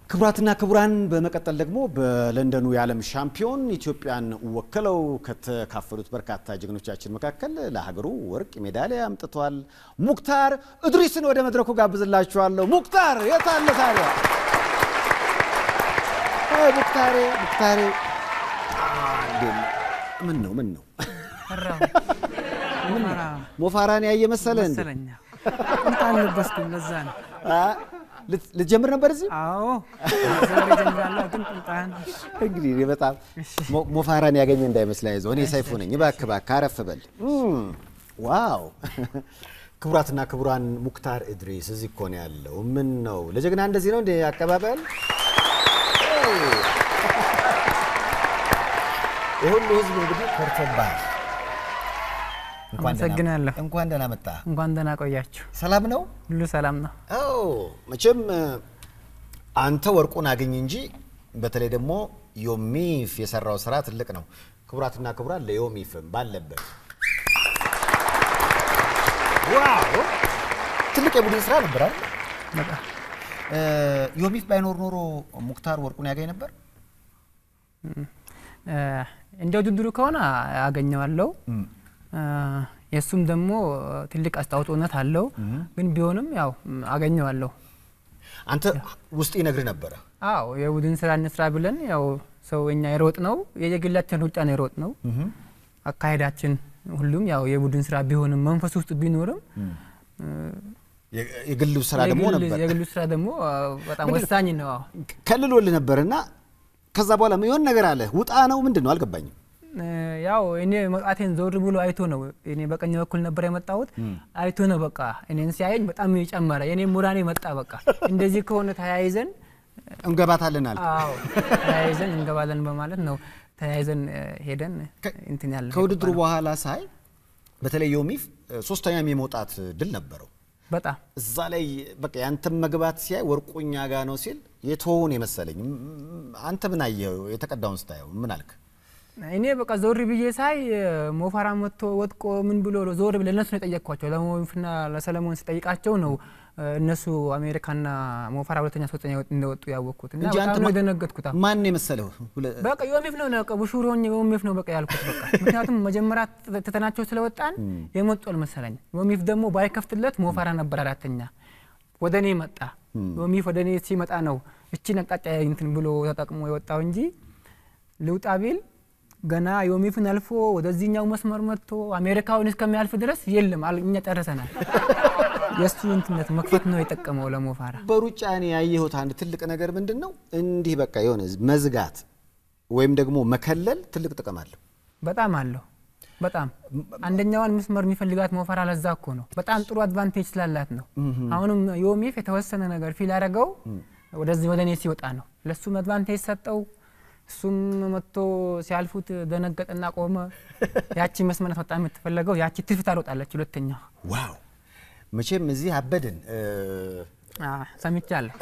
ክቡራትና ክቡራን በመቀጠል ደግሞ በለንደኑ የዓለም ሻምፒዮን ኢትዮጵያን ወክለው ከተካፈሉት በርካታ ጀግኖቻችን መካከል ለሀገሩ ወርቅ ሜዳሊያ አምጥቷል። ሙክታር እድሪስን ወደ መድረኩ ጋብዝላችኋለሁ። ሙክታር የት አለ ታዲያ? አይ ሙክታሬ ሙክታሬ፣ ምን ነው ምን ነው ሞፋራን ያየ መሰለህ እንዴ? መሰለኛ ቁምጣ አልለበስኩም። ለዛ ነው። ልትጀምር ነበር እዚህ? አዎ ዛሬ ጀምራለሁ፣ ግን ቁምጣን እንግዲህ እኔ በጣም ሞፋራን ያገኘ እንዳይመስል አይዞህ፣ እኔ ሰይፉ ነኝ። እባክህ እባክህ አረፍ በል። ዋው! ክቡራትና ክቡራን ሙክታር እድሪስ እዚህ እኮ ነው ያለው። ምን ነው ለጀግና እንደዚህ ነው እንደ አቀባበል? የሁሉ ህዝብ እንግዲህ ኮርቶብሃል። እንኳን ደህና- አመሰግናለሁ። እንኳን ደህና መጣ። እንኳን ደህና ቆያችሁ። ሰላም ነው? ሁሉ ሰላም ነው። አዎ መቼም አንተ ወርቁን አግኝ እንጂ በተለይ ደግሞ ዮሚፍ የሰራው ስራ ትልቅ ነው። ክቡራትና ክቡራን ለዮሚፍም ባለበት ዋው ትልቅ የቡድን ስራ ነበር አይደል? በጣም እ፣ ዮሚፍ ባይኖር ኖሮ ሙክታር ወርቁን ያገኝ ነበር። እ፣ እንደ ውድድሩ ከሆነ አገኘዋለሁ። እ፣ የእሱም ደግሞ ትልቅ አስተዋጽኦነት አለው። ግን ቢሆንም ያው አገኘዋለሁ። አንተ ውስጥ ይነግር ነበረ። አዎ የቡድን ስራ እንስራ ብለን ያው ሰው እኛ የሮጥ ነው የየግላችን ሩጫ ነው የሮጥ ነው አካሄዳችን ሁሉም ያው የቡድን ስራ ቢሆንም መንፈስ ውስጥ ቢኖርም የ- የግሉ ስራ ደግሞ የግል- ነበር የግሉ ስራ ደግሞ አ፣ በጣም ወሳኝ ነው። አዎ። ከልሎልህ ነበርና ከዛ በኋላ የሆነ ነገር አለ ውጣ ነው ምንድን ነው አልገባኝም። እ፣ ያው እኔ መውጣቴን ዞር ብሎ አይቶ ነው። እኔ በቀኝ በኩል ነበር የመጣሁት። አይቶ ነው በቃ እኔን ሲያየኝ በጣም ጨመረ። የኔ ሙራኔ መጣ። በቃ እንደዚህ ከሆነ ተያይዘን እንገባታለን አለ አዎ ተያይዘን እንገባለን በማለት ነው ተያይዘን እ፣ ሄደን እንትን ያለ ከውድድሩ በኋላ ሳይ በተለይ ዮሚፍ እ፣ ሶስተኛም የመውጣት ድል ነበረው። በጣም እዛ ላይ በቃ ያንተም መግባት ሲያይ ወርቁኛ ጋ ነው ሲል የተወውን የመሰለኝ። ም- አንተ ምን አየኸው? የተቀዳውን ስታየው ምን አልክ? እኔ በቃ ዞር ብዬ ሳይ እ፣ ሞፋራ መጥቶ ወጥቆ ምን ብሎ ዞር ብለ እነሱ ነው የጠየቅኳቸው። ለሞንፍና ለሰለሞን ስጠይቃቸው ነው እ፣ እነሱ አሜሪካና ሞፋራ ሁለተኛ ሶስተኛ እንደወጡ ያወቅኩት እና እንጂ አንተ በጣም ነው ማ- የደነገጥኩት። አዎ። ማን የመሰለው? ሁለ- በቃ ዮሚፍ ነው ነው ቡሹር ሆኜ ዮሚፍ ነው በቃ ያልኩት በቃ ምክንያቱም መጀመሪያ ት- ትተናቸው ስለወጣን የመጡ አልመሰለኝ። ዮሚፍ ደግሞ ባይከፍትለት ሞፋራ ነበር አራተኛ ወደ እኔ መጣ። ዮሚፍ ወደ እኔ ሲመጣ ነው እቺን አቅጣጫ እንትን ብሎ ተጠቅሞ የወጣው እንጂ ልውጣ ቢል ገና ዮሚፍን አልፎ ወደዚህኛው መስመር መጥቶ አሜሪካውን እስከሚያልፍ ድረስ የለም አል- እኛ ጨርሰናል። የእሱ እንትነት መክፈት ነው የጠቀመው ለሞፋራ። በሩጫ እኔ ያየሁት አንድ ትልቅ ነገር ምንድን ነው እንዲህ በቃ የሆነ መዝጋት ወይም ደግሞ መከለል ትልቅ ጥቅም አለው። በጣም አለው። በጣም አንደኛዋን መስመር የሚፈልጋት ሞፈራ ለዛ እኮ ነው። በጣም ጥሩ አድቫንቴጅ ስላላት ነው። አሁንም ዮሚፍ የተወሰነ ነገር ፊል ያደረገው ወደዚህ ወደ እኔ ሲወጣ ነው። ለሱም አድቫንቴጅ ሰጠው። እሱም መጥቶ ሲያልፉት ደነገጠና ቆመ። ያቺ መስመር በጣም የምትፈለገው ያቺ ትርፍ ታልወጣለች። ሁለተኛ ዋው መቼም እዚህ አበድን እ፣ ሰምቻለሁ።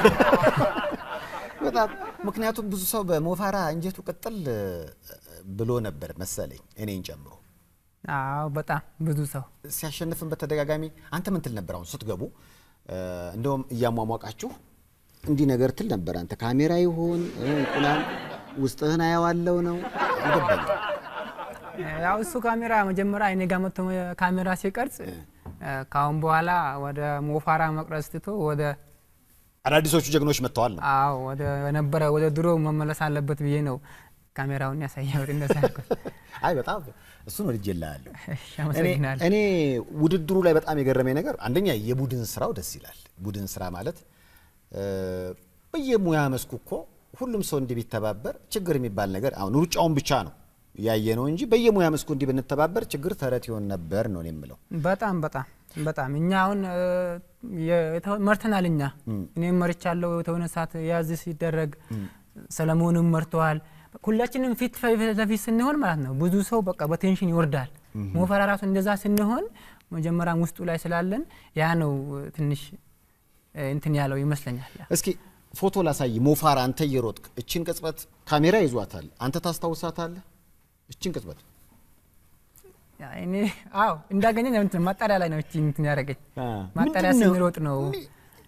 በጣም ምክንያቱም ብዙ ሰው በሞፋራ እንጀቱ ቅጥል እ፣ ብሎ ነበር መሰለኝ እኔን ጨምሮ አዎ በጣም ብዙ ሰው ሲያሸንፍን በተደጋጋሚ አንተ ምን ትል ነበር? አሁን ስትገቡ እ፣ እንደውም እያሟሟቃችሁ እንዲህ ነገር ትል ነበር። አንተ ካሜራ ይሁን እ፣ እንቁላል ውስጥህን አየዋለው ነው አልገባኝም። ያው እሱ ካሜራ መጀመሪያ እኔ ጋር መጥቶ ካሜራ ሲቀርጽ ከአሁን በኋላ ወደ ሞፋራ መቅረጽ ትቶ ወደ አዳዲሶቹ ጀግኖች መጥተዋል ነው አዎ ወደ ነበረ ወደ ድሮ መመለስ አለበት ብዬ ነው ካሜራውን ያሳየሁት። እንደዛ ያልኩት። አይ በጣም እሱን ወድጄልሃለሁ። እሺ፣ አመሰግናለሁ። እኔ ውድድሩ ላይ በጣም የገረመኝ ነገር አንደኛ የቡድን ስራው ደስ ይላል። ቡድን ስራ ማለት እ፣ በየሙያ መስኩ እኮ ሁሉም ሰው እንዲህ ቢተባበር ችግር የሚባል ነገር አሁን ሩጫውን ብቻ ነው ያየ ነው እንጂ በየሙያ መስኩ እንዲህ ብንተባበር ችግር ተረት ይሆን ነበር ነው እኔ የምለው። በጣም በጣም በጣም እኛ አሁን እ፣ የተ- መርተናል። እኛ እኔም መርቻለሁ። የተሆነ ሰዓት ያዝ ሲደረግ ሰለሞንም መርተዋል። ሁላችንም ፊት ለፊት ስንሆን ማለት ነው ብዙ ሰው በቃ በቴንሽን ይወርዳል። ሞፈራ ራሱ እንደዛ ስንሆን መጀመሪያም ውስጡ ላይ ስላለን ያ ነው እ፣ ትንሽ እ፣ እንትን ያለው ይመስለኛል። እስኪ ፎቶ ላሳይ። ሞፋራ አንተ እየሮጥክ እችን ቅጽበት ካሜራ ይዟታል። አንተ ታስታውሳታለህ? እችን ቅጽበት ያ እኔ አዎ እንዳገኘኝ እንትን ማጣሪያ ላይ ነው እቺ እንትን ያደረገኝ አ፣ ማጣሪያ ምንድን ነው? ስንሮጥ ነው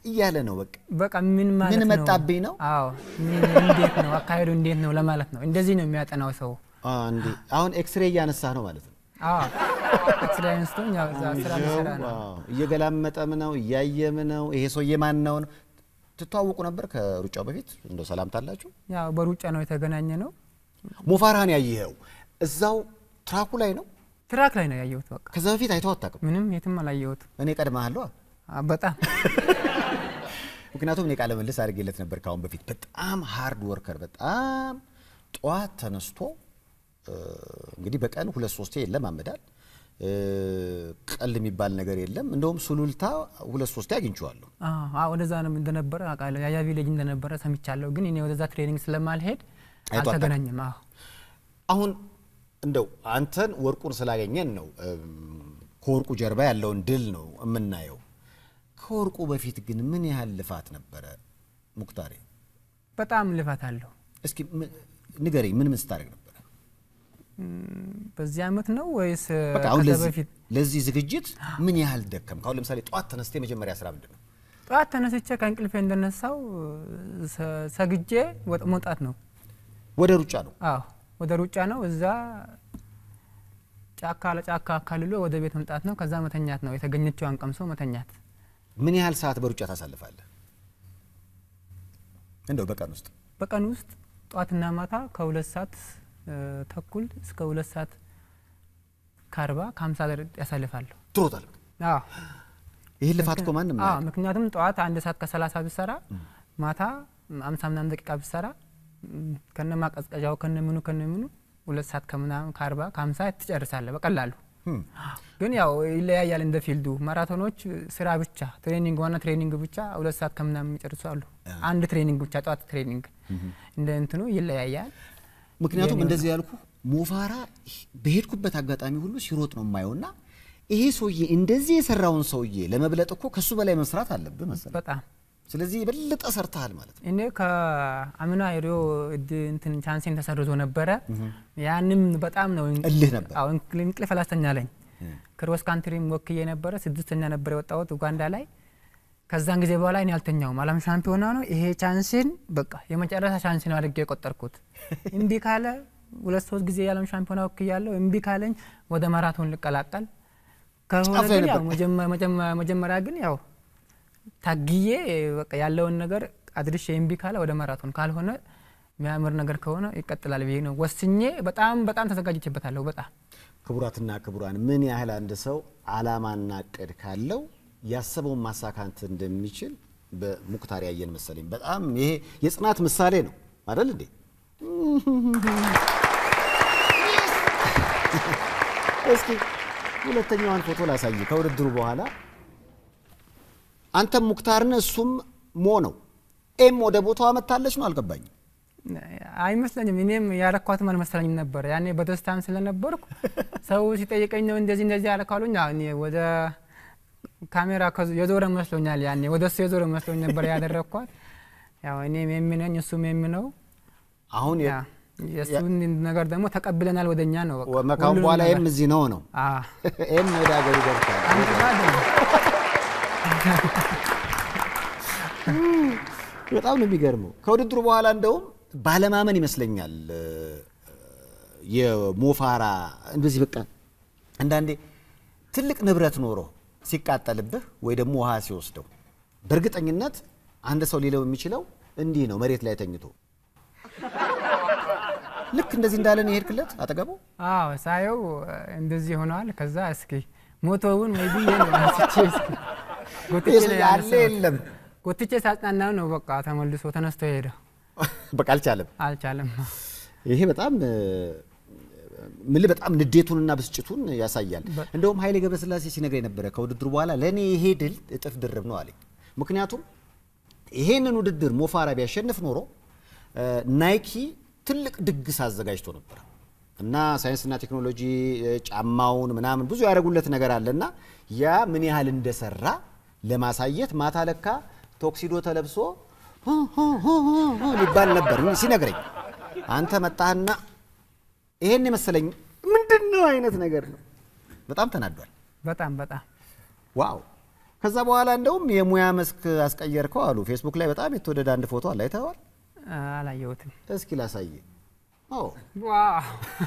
እያለ ነው በቃ በቃ ምን ማለት ምን ነው? መጣብኝ ነው? አዎ ምን እንዴት ነው አካሄዱ እንዴት ነው ለማለት ነው። እንደዚህ ነው የሚያጠናው ሰው። አ፣ እንዴ አሁን ኤክስሬ እያነሳህ ነው ማለት ነው። አዎ ኤክስፔሪንስ ነው ያው እዛ ስራ ሊሰራ ነው። ዋው፣ እየገላመጠም ነው እያየም ነው። ይሄ ሰውዬ ማን ነው? ትተዋወቁ ነበር ከሩጫው በፊት እንደው ሰላምታ አላችሁ? ያው በሩጫ ነው የተገናኘ ነው። ሞፋራህን ያየኸው እዛው ትራኩ ላይ ነው? ትራክ ላይ ነው ያየሁት። በቃ ከዛ በፊት አይተው አታውቅም? ምንም የትም አላየሁትም። እኔ ቀድመሃለሁ። አ፣ በጣም ምክንያቱም እኔ ቃለ መልስ አድርጌለት ነበር ካሁን በፊት። በጣም ሃርድ ወርከር፣ በጣም ጠዋት ተነስቶ እ፣ እንግዲህ በቀን ሁለት ሶስቴ ይለማመዳል። እ፣ ቀል የሚባል ነገር የለም። እንደውም ሱሉልታ ሁለት ሶስቴ አግኝቼዋለሁ። አዎ፣ አዎ፣ ወደዛ ነው እንደነበረ አውቃለሁ። ያያ ቪሌጅ እንደነበረ ሰምቻለሁ። ግን እኔ ወደዛ ትሬኒንግ ስለማልሄድ አይቶ አልተገናኘም። አዎ አሁን እንደው አንተን ወርቁን ስላገኘን ነው እም፣ ከወርቁ ጀርባ ያለውን ድል ነው የምናየው። ከወርቁ በፊት ግን ምን ያህል ልፋት ነበረ ሙክታሬ? በጣም ልፋት አለው። እስኪ ም- ንገረኝ፣ ምን ምን ስታደርግ ነበረ? በዚህ አመት ነው ወይስ በቃ አሁን ከዛ ለዚህ በፊት? ለዚህ ዝግጅት ምን ያህል ደከም? አሁን ለምሳሌ ጠዋት ተነስተ የመጀመሪያ ስራ ምንድን ነው? ጠዋት ተነስቼ ከእንቅልፌ እንደነሳው ሰ- ሰግጄ ወጥ መውጣት ነው። ወደ ሩጫ ነው። አዎ ወደ ሩጫ ነው። እዛ ጫካ ለጫካ አካልሎ ወደ ቤት መምጣት ነው። ከዛ መተኛት ነው። የተገኘችዋን ቀምሶ መተኛት። ምን ያህል ሰዓት በሩጫ ታሳልፋለህ? እንደው በቀን ውስጥ በቀን ውስጥ ጠዋትና ማታ ከሁለት ሰዓት እ፣ ተኩል እስከ ሁለት ሰዓት ከአርባ ከሀምሳ ያሳልፋለሁ። ትሮጣለህ? አዎ ይህን ልፋት እኮ ማንም አዎ አያውቅም። ምክንያቱም ጠዋት አንድ ሰዓት ከሰላሳ ብሰራ ማታ አምሳ ምናምን ደቂቃ ብሰራ ም፣ ከነ ማቀዝቀዣው ከነ ምኑ ከነ ምኑ ሁለት ሰዓት ከምናምን ከአርባ ከሀምሳ ትጨርሳለህ በቀላሉ። ህም። ግን ያው ይለያያል እንደ ፊልዱ። ማራቶኖች ስራ ብቻ ትሬኒንግ ዋና ትሬኒንግ ብቻ ሁለት ሰዓት ከምናምን የሚጨርሱ አሉ። አንድ ትሬኒንግ ብቻ ጠዋት ትሬኒንግ እንደ እንትኑ ይለያያል። ምክንያቱም የኔ እንደዚህ ያልኩ ሞፋራ በሄድኩበት አጋጣሚ ሁሉ ሲሮጥ ነው የማየውና ይሄ ሰውዬ እንደዚህ የሰራውን ሰውዬ ለመብለጥ እኮ ከሱ በላይ መስራት አለብህ መሰለህ። በጣም ስለዚህ የበለጠ ሰርተሃል ማለት ነው። እኔ ከአምና የሪዮ እድ እንትን ቻንሴን ተሰርዞ ነበረ። ያንም በጣም ነው እልህ ነበር። አዎ እንቅል- እንቅልፍ አላስተኛለኝ። ክሮስ ካንትሪም ወክዬ ነበረ። ስድስተኛ ነበር የወጣሁት ኡጋንዳ ላይ። ከዛን ጊዜ በኋላ እኔ አልተኛውም። ዓለም ሻምፒዮና ነው ይሄ ቻንሴን በቃ የመጨረሻ ቻንስ ነው አድርጌ የቆጠርኩት። እምቢ ካለ ሁለት ሶስት ጊዜ የዓለም ሻምፒዮና ወክያለሁ። እምቢ ካለኝ ወደ ማራቶን ልቀላቀል ከሆነ ጫፍ ላይ ግን ያው ነበር። መጀመ- መጀመ- መጀመሪያ ግን ያው ታግዬ በቃ ያለውን ነገር አድርሼ እምቢ ካለ ወደ ማራቶን ካልሆነ የሚያምር ነገር ከሆነ ይቀጥላል ብዬ ነው ወስኜ በጣም በጣም ተዘጋጅቼበታለሁ። በጣም ክቡራትና ክቡራን ምን ያህል አንድ ሰው አላማና እቅድ ካለው ያሰበውን ማሳካት እንደሚችል በሙክታር ያየን መሰለኝ። በጣም ይሄ የጽናት ምሳሌ ነው አይደል እንዴ? እስኪ ሁለተኛዋን ፎቶ ላሳይ። ከውድድሩ በኋላ አንተም ሙክታርን እሱም ሞ ነው። ኤም ወደ ቦታዋ መታለች ነው አልገባኝም። አይመስለኝም። እኔም ያረኳትም አልመሰለኝም ነበር ያኔ በደስታም ስለነበርኩ ሰው ሲጠይቀኝ ነው እንደዚህ እንደዚህ ያረካሉኝ። እኔ ወደ ካሜራ ከዙ- የዞረ መስሎኛል። ያኔ ወደ እሱ የዞረ መስሎኝ ነበር ያደረግኳት። ያው እኔም የሚነኝ እሱም የሚነው አሁን የ- ያ የእሱን ነገር ደግሞ ተቀብለናል ወደኛ ነው በቃ ካሁን ሁሉንም በኋላ ነገር። ኤም እዚህ ነው ነው አ ኤም ወደ ሀገሩ ገብቷል። አንድ ጋር አይደለም። በጣም ነው የሚገርመው። ከውድድሩ በኋላ እንደውም ባለማመን ይመስለኛል እ፣ የሞፋራ እንደዚህ በቃ አንዳንዴ ትልቅ ንብረት ኖሮ ሲቃጠልብህ ወይ ደግሞ ውሃ ሲወስደው በእርግጠኝነት አንድ ሰው ሊለው የሚችለው እንዲህ ነው፣ መሬት ላይ ተኝቶ ልክ እንደዚህ እንዳለን የሄድክለት አጠገቡ አዎ ሳየው እንደዚህ ሆነዋል። ከዛ እስኪ ሞቶውን ወይ ብዬ ነው አንስቼ እስኪ ጎትቼ ነው ያለ ያነሳሁት። የለም ጎትቼ ሳጽናናው ነው በቃ ተመልሶ ተነስቶ ሄደ። በቃ አልቻለም። አልቻለም። ይሄ በጣም ምልህ በጣም ንዴቱንና ብስጭቱን ያሳያል። እንደውም ኃይሌ ገብረስላሴ ሲነግረኝ ነበረ ከውድድሩ በኋላ ለእኔ ይሄ ድል እጥፍ ድርብ ነው አለኝ። ምክንያቱም ይሄንን ውድድር ሞፋራ ቢያሸንፍ ኖሮ እ፣ ናይኪ ትልቅ ድግስ አዘጋጅቶ ነበር እና ሳይንስና ቴክኖሎጂ እ፣ ጫማውን ምናምን ብዙ ያደረጉለት ነገር አለ እና ያ ምን ያህል እንደሰራ ለማሳየት ማታ ለካ ቶክሲዶ ተለብሶ ሁ ሁ ሁ ሁ ሁ ሊባል ነበር ሲነግረኝ አንተ መጣህና ይሄን የመሰለኝ ምንድን ነው አይነት ነገር ነው። በጣም ተናዷል። በጣም በጣም ዋው ከዛ በኋላ እንደውም የሙያ መስክ አስቀየርከው አሉ። ፌስቡክ ላይ በጣም የተወደደ አንድ ፎቶ አለ፣ አይተኸዋል? አላየሁትም። እስኪ ላሳየ። አዎ ዋው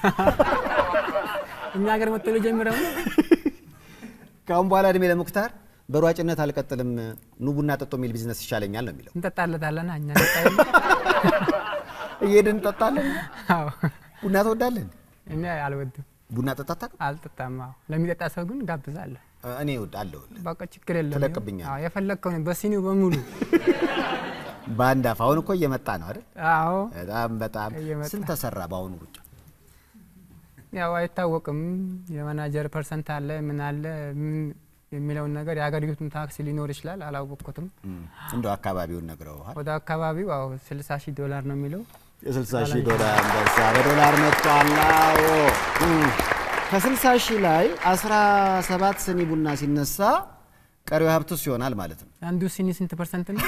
እኛ ሀገር መጥቶ ጀምረው ከአሁን በኋላ እድሜ ለሙክታር በሯጭነት አልቀጥልም፣ ኑ ቡና ጠጦ የሚል ቢዝነስ ይሻለኛል ነው የሚለው። እንጠጣለታለና እኛ እንጠጣለን። እየሄድን እንጠጣለን። አዎ ቡና ትወዳለን? እኔ አልወድም፣ ቡና ጠጣ አታውቅም? አልጠጣም። አዎ ለሚጠጣ ሰው ግን ጋብዛለሁ። እኔ እወዳለሁ። በቃ ችግር የለም። ትለቅብኛለህ? አዎ የፈለግከውን በሲኒው በሙሉ በአንድ አፍ አሁን እኮ እየመጣ ነው አይደል? አዎ በጣም በጣም እየመጣ። ስንት ተሰራ በአሁኑ ሩጫ? ያው አይታወቅም። የማናጀር ፐርሰንት አለ ምን አለ ምን የሚለውን ነገር የሀገሪቱን ታክስ ሊኖር ይችላል። አላወቅኩትም። እንደው አካባቢውን ነግረውሃል? ወደ አካባቢው አዎ 60 ሺህ ዶላር ነው የሚለው የ60 ሺህ ዶላር አንበሳ በዶላር መጥቷል። አዎ እም። ከ60 ሺህ ላይ 17 ስኒ ቡና ሲነሳ ቀሪው ሀብቱስ ይሆናል ማለት ነው። አንዱ ሲኒ ስንት ፐርሰንት ነው?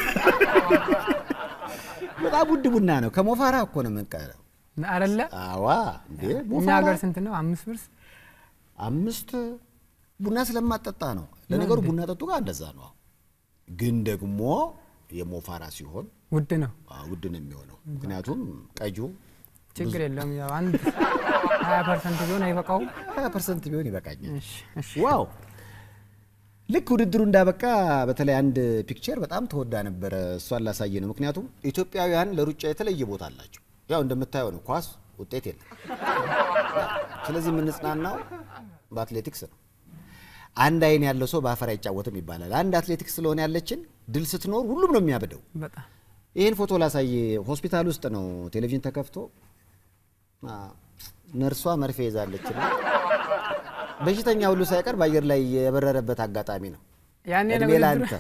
በጣም ውድ ቡና ነው። ከሞፋራ እኮ ነው የምንቀረው። አረለ አዋ እንዴ እኛ ሞፋራ ሀገር ስንት ነው? አምስት ብር አምስት ቡና ስለማጠጣ ነው። ለነገሩ ቡና ጠጡ ጋር እንደዛ ነው። ግን ደግሞ የሞፋራ ሲሆን ውድ ነው። አዎ፣ ውድ ነው የሚሆነው። ምክንያቱም ቀዩ ችግር የለውም። ያው አንድ 20 ፐርሰንት ቢሆን አይበቃውም። 20 ፐርሰንት ቢሆን ይበቃኛል። እሺ እሺ ዋው ልክ ውድድሩ እንዳበቃ በተለይ አንድ ፒክቸር በጣም ተወዳ ነበረ። እሷን ላሳየ ነው። ምክንያቱም ኢትዮጵያውያን ለሩጫ የተለየ ቦታ አላቸው። ያው እንደምታየው ነው፣ ኳስ ውጤት የለም። ስለዚህ የምንጽናናው በአትሌቲክስ ነው። አንድ አይን ያለው ሰው በአፈር አይጫወትም ይባላል። አንድ አትሌቲክስ ስለሆነ ያለችን ድል ስትኖር ሁሉም ነው የሚያብደው። በጣም ይህን ፎቶ ላሳየ። ሆስፒታል ውስጥ ነው ቴሌቪዥን ተከፍቶ አ፣ ነርሷ መርፌ ይዛለች እና በሽተኛ ሁሉ ሳይቀር በአየር ላይ የበረረበት አጋጣሚ ነው። ያኔ ነው እድሜ ውድድሩ። ላንተ።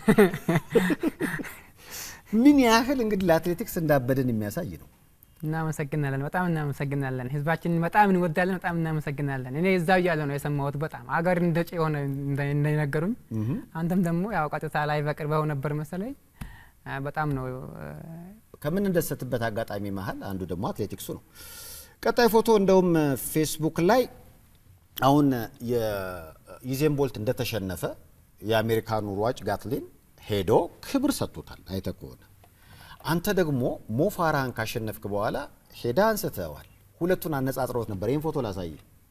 ምን ያህል እንግዲህ ለአትሌቲክስ እንዳበድን የሚያሳይ ነው። እናመሰግናለን። በጣም እናመሰግናለን። ህዝባችንን በጣም እንወዳለን። በጣም እናመሰግናለን። እኔ እዛው እያለሁ ነው የሰማሁት። በጣም አገር እንደ ጭ የሆነ እንደ- እንደነገሩኝ አንተም ደግሞ ያው ቀጥታ ላይ በቅርበው ነበር መሰለኝ። አ፣ በጣም ነው እ፣ ከምንደሰትበት አጋጣሚ መሀል አንዱ ደግሞ አትሌቲክሱ ነው። ቀጣይ ፎቶ እንደውም ፌስቡክ ላይ አሁን የዩዜን ቦልት እንደተሸነፈ የአሜሪካኑ ሯጭ ጋትሊን ሄዶ ክብር ሰጥቶታል። አይተህ ከሆነ አንተ ደግሞ ሞፋራህን ካሸነፍክ በኋላ ሄዳ አንስተዋል። ሁለቱን አነጻጽረውት ነበር። ይህን ፎቶ ላሳይ።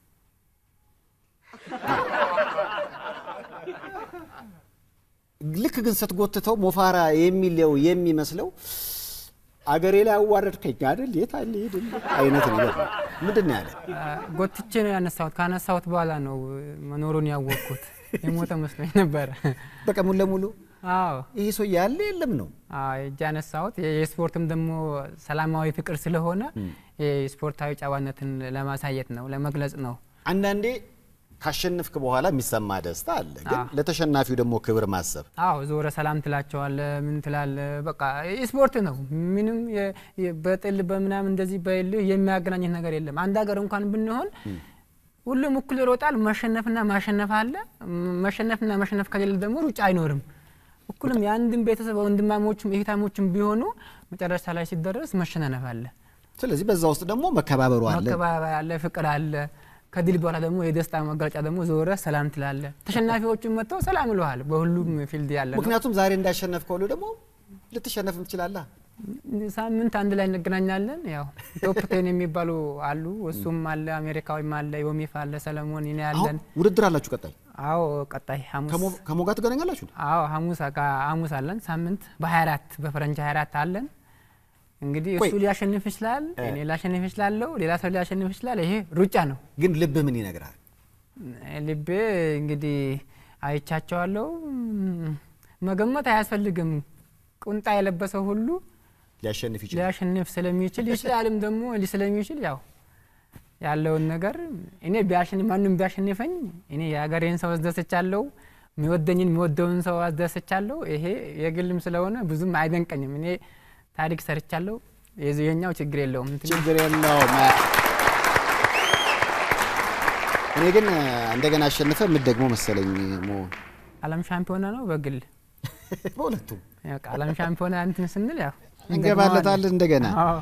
ልክ ግን ስትጎትተው ሞፋራ የሚለው የሚመስለው አገሬ ላይ አዋረድከኝ አይደል የት አለ ሄድል አይነት ነገር ነው። ምንድን ነው ያለ? አ፣ ጎትቼ ነው ያነሳሁት። ካነሳሁት በኋላ ነው መኖሩን ያወቅኩት። የሞተ መስሎኝ ነበረ። በቃ ሙሉ ለሙሉ አዎ ይሄ ሰው ያለ የለም ነው። አዎ እጅ ያነሳሁት የስፖርትም ደግሞ ሰላማዊ ፍቅር ስለሆነ የስፖርታዊ ጨዋነትን ለማሳየት ነው፣ ለመግለጽ ነው። አንዳንዴ ካሸነፍክ በኋላ የሚሰማ ደስታ አለ፣ ግን አዎ። ለተሸናፊው ደግሞ ክብር ማሰብ አዎ ዞረ ሰላም ትላቸዋለ፣ ምን ትላለ። በቃ ስፖርት ነው። ምንም የ- የ- በጥል በምናምን እንደዚህ በልህ የሚያገናኝት ነገር የለም። አንድ ሀገር እንኳን ብንሆን ሁሉም እኩል ይሮጣል። መሸነፍና ማሸነፍ አለ። ም- መሸነፍና መሸነፍ ከሌለ ደግሞ ሩጫ አይኖርም። እኩልም የአንድም ቤተሰብ ወንድማሞችም እህታሞችም ቢሆኑ መጨረሻ ላይ ሲደረስ መሸናነፍ አለ፣ ስለዚህ በዛ ውስጥ ደግሞ መከባበሩ አለ። መከባበር አለ፣ ፍቅር አለ። ከድል በኋላ ደግሞ የደስታ መገለጫ ደግሞ ዞረ ሰላም ትላለ። ተሸናፊዎቹም መጥተው ሰላም ይለዋል። በሁሉም ፊልድ ያለ ነው። ምክንያቱም ዛሬ እንዳሸነፍከው ሁሉ ደግሞ ልትሸነፍም ትችላለህ። ሳምንት አንድ ላይ እንገናኛለን። ያው ቶፕ ቴን የሚባሉ አሉ። እሱም አለ፣ አሜሪካዊም አለ፣ ዮሚፍ አለ፣ ሰለሞን እኔ አሁን ያለን። ውድድር አላችሁ ቀጣይ አዎ ቀጣይ ሐሙስ ከሞ- ከሞጋ ትገናኛላችሁ? አዎ ሐሙስ አጋ- ሐሙስ አለን። ሳምንት በ24 በፈረንጅ 24 አለን። እንግዲህ ቆይ። እሱ ሊያሸንፍ ይችላል፣ እኔ ላሸንፍ ይችላለሁ፣ ሌላ ሰው ሊያሸንፍ ይችላል። ይሄ ሩጫ ነው። ግን ልብህ ምን ይነግራል? ልቤ እንግዲህ አይቻቸዋለሁ። ም፣ መገመት አያስፈልግም። ቁንጣ የለበሰው ሁሉ ሊያሸንፍ ይችላል። ሊያሸንፍ ስለሚችል ይችላልም ደግሞ ሊ ስለሚችል ያው ያለውን ነገር እኔ ቢያሸንፍ ማንም ቢያሸንፈኝ እኔ የሀገሬን ሰው አስደስቻለሁ፣ የሚወደኝን የሚወደውን ሰው አስደስቻለሁ። ይሄ የግልም ስለሆነ ብዙም አይደንቀኝም። እኔ ታሪክ ሰርቻለሁ። የዚህኛው ችግር የለውም። እንትን ችግር የለውም። እኔ ግን እንደገና አሸንፈ የምትደግሞ መሰለኝ ሞ ዓለም ሻምፒዮና ነው በግል በሁለቱም ያው ዓለም ሻምፒዮና እንትን ስንል ያው እንገባለታለን እንደገና አዎ።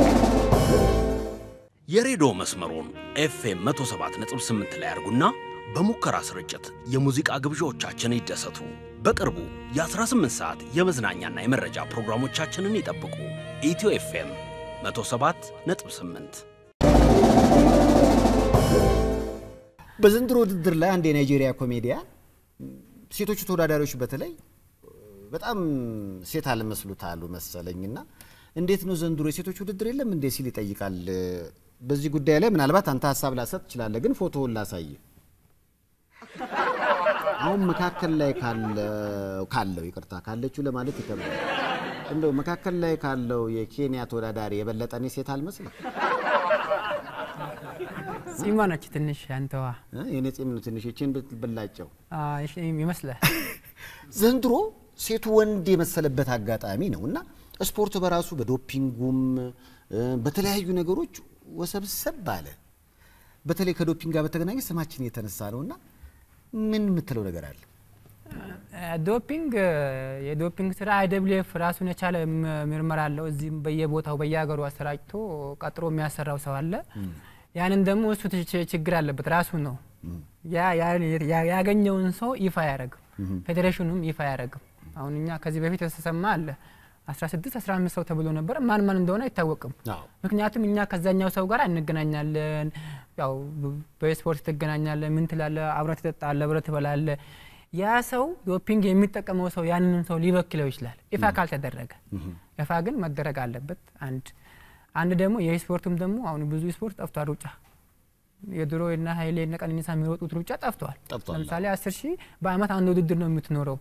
የሬዲዮ መስመሩን ኤፍኤም 107.8 ላይ አድርጉና በሙከራ ስርጭት የሙዚቃ ግብዣዎቻችን ይደሰቱ። በቅርቡ የ18 ሰዓት የመዝናኛና የመረጃ ፕሮግራሞቻችንን ይጠብቁ። ኢትዮ ኤፍኤም 107 ነጥብ 8 በዘንድሮ ውድድር ላይ አንድ የናይጄሪያ ኮሜዲያን ሴቶቹ ተወዳዳሪዎች በተለይ በጣም ሴት አልመስሉታሉ መሰለኝና እንዴት ነው ዘንድሮ የሴቶች ውድድር የለም እንዴ ሲል ይጠይቃል። በዚህ ጉዳይ ላይ ምናልባት አንተ ሀሳብ ላሰጥ ትችላለህ፣ ግን ፎቶውን ላሳይ። አሁን መካከል ላይ ካለው ካለው ይቅርታ ካለችው ለማለት ይከብዳል። እንደው መካከል ላይ ካለው የኬንያ ተወዳዳሪ የበለጠ እኔ ሴት አልመስልም? ጺሟ ነች ትንሽ አንተዋ እ? የኔ ጺም ነው ትንሽ ይችን ብትበላጨው ይመስላል። ዘንድሮ ሴቱ ወንድ የመሰለበት አጋጣሚ ነው እና ስፖርት በራሱ በዶፒንጉም እ፣ በተለያዩ ነገሮች ወሰብሰብ አለ። በተለይ ከዶፒንግ ጋር በተገናኘ ስማችን የተነሳ ነው እና ምን የምትለው ነገር አለ? ዶፒንግ የዶፒንግ ስራ አይደብሊኤፍ ራሱን የቻለ ም- ምርመራ አለው። እዚህም በየቦታው በየሀገሩ አሰራጭቶ ቀጥሮ የሚያሰራው ሰው አለ። ያንን ደግሞ እሱ ች- ችግር አለበት ራሱ ነው ያ- ያ- ያ- ያገኘውን ሰው ይፋ አያደርግም። ፌዴሬሽኑም ይፋ አያደርግም። አሁን እኛ ከዚህ በፊት የተሰማ አለ 16 15 ሰው ተብሎ ነበር። ማን ማን እንደሆነ አይታወቅም። አዎ። ምክንያቱም እኛ ከዛኛው ሰው ጋር እንገናኛለን። ያው ብ- በስፖርት ትገናኛለህ፣ ምን ትላለህ፣ አብረህ ትጠጣለህ፣ አብረህ ትበላለህ። ያ ሰው ዶፒንግ የሚጠቀመው ሰው ያንን ሰው ሊበክለው ይችላል ይፋ ካልተደረገ። ይፋ ግን መደረግ አለበት። አንድ አንድ ደግሞ የስፖርቱም ደግሞ አሁን ብዙ ስፖርት ጠፍቷል። ሩጫ የድሮ እና ኃይሌ እና ቀነኒሳ የሚሮጡት ሩጫ ጠፍቷል። ጠፍቷል። ለምሳሌ አስር ሺህ በአመት አንድ ውድድር ነው የምትኖረው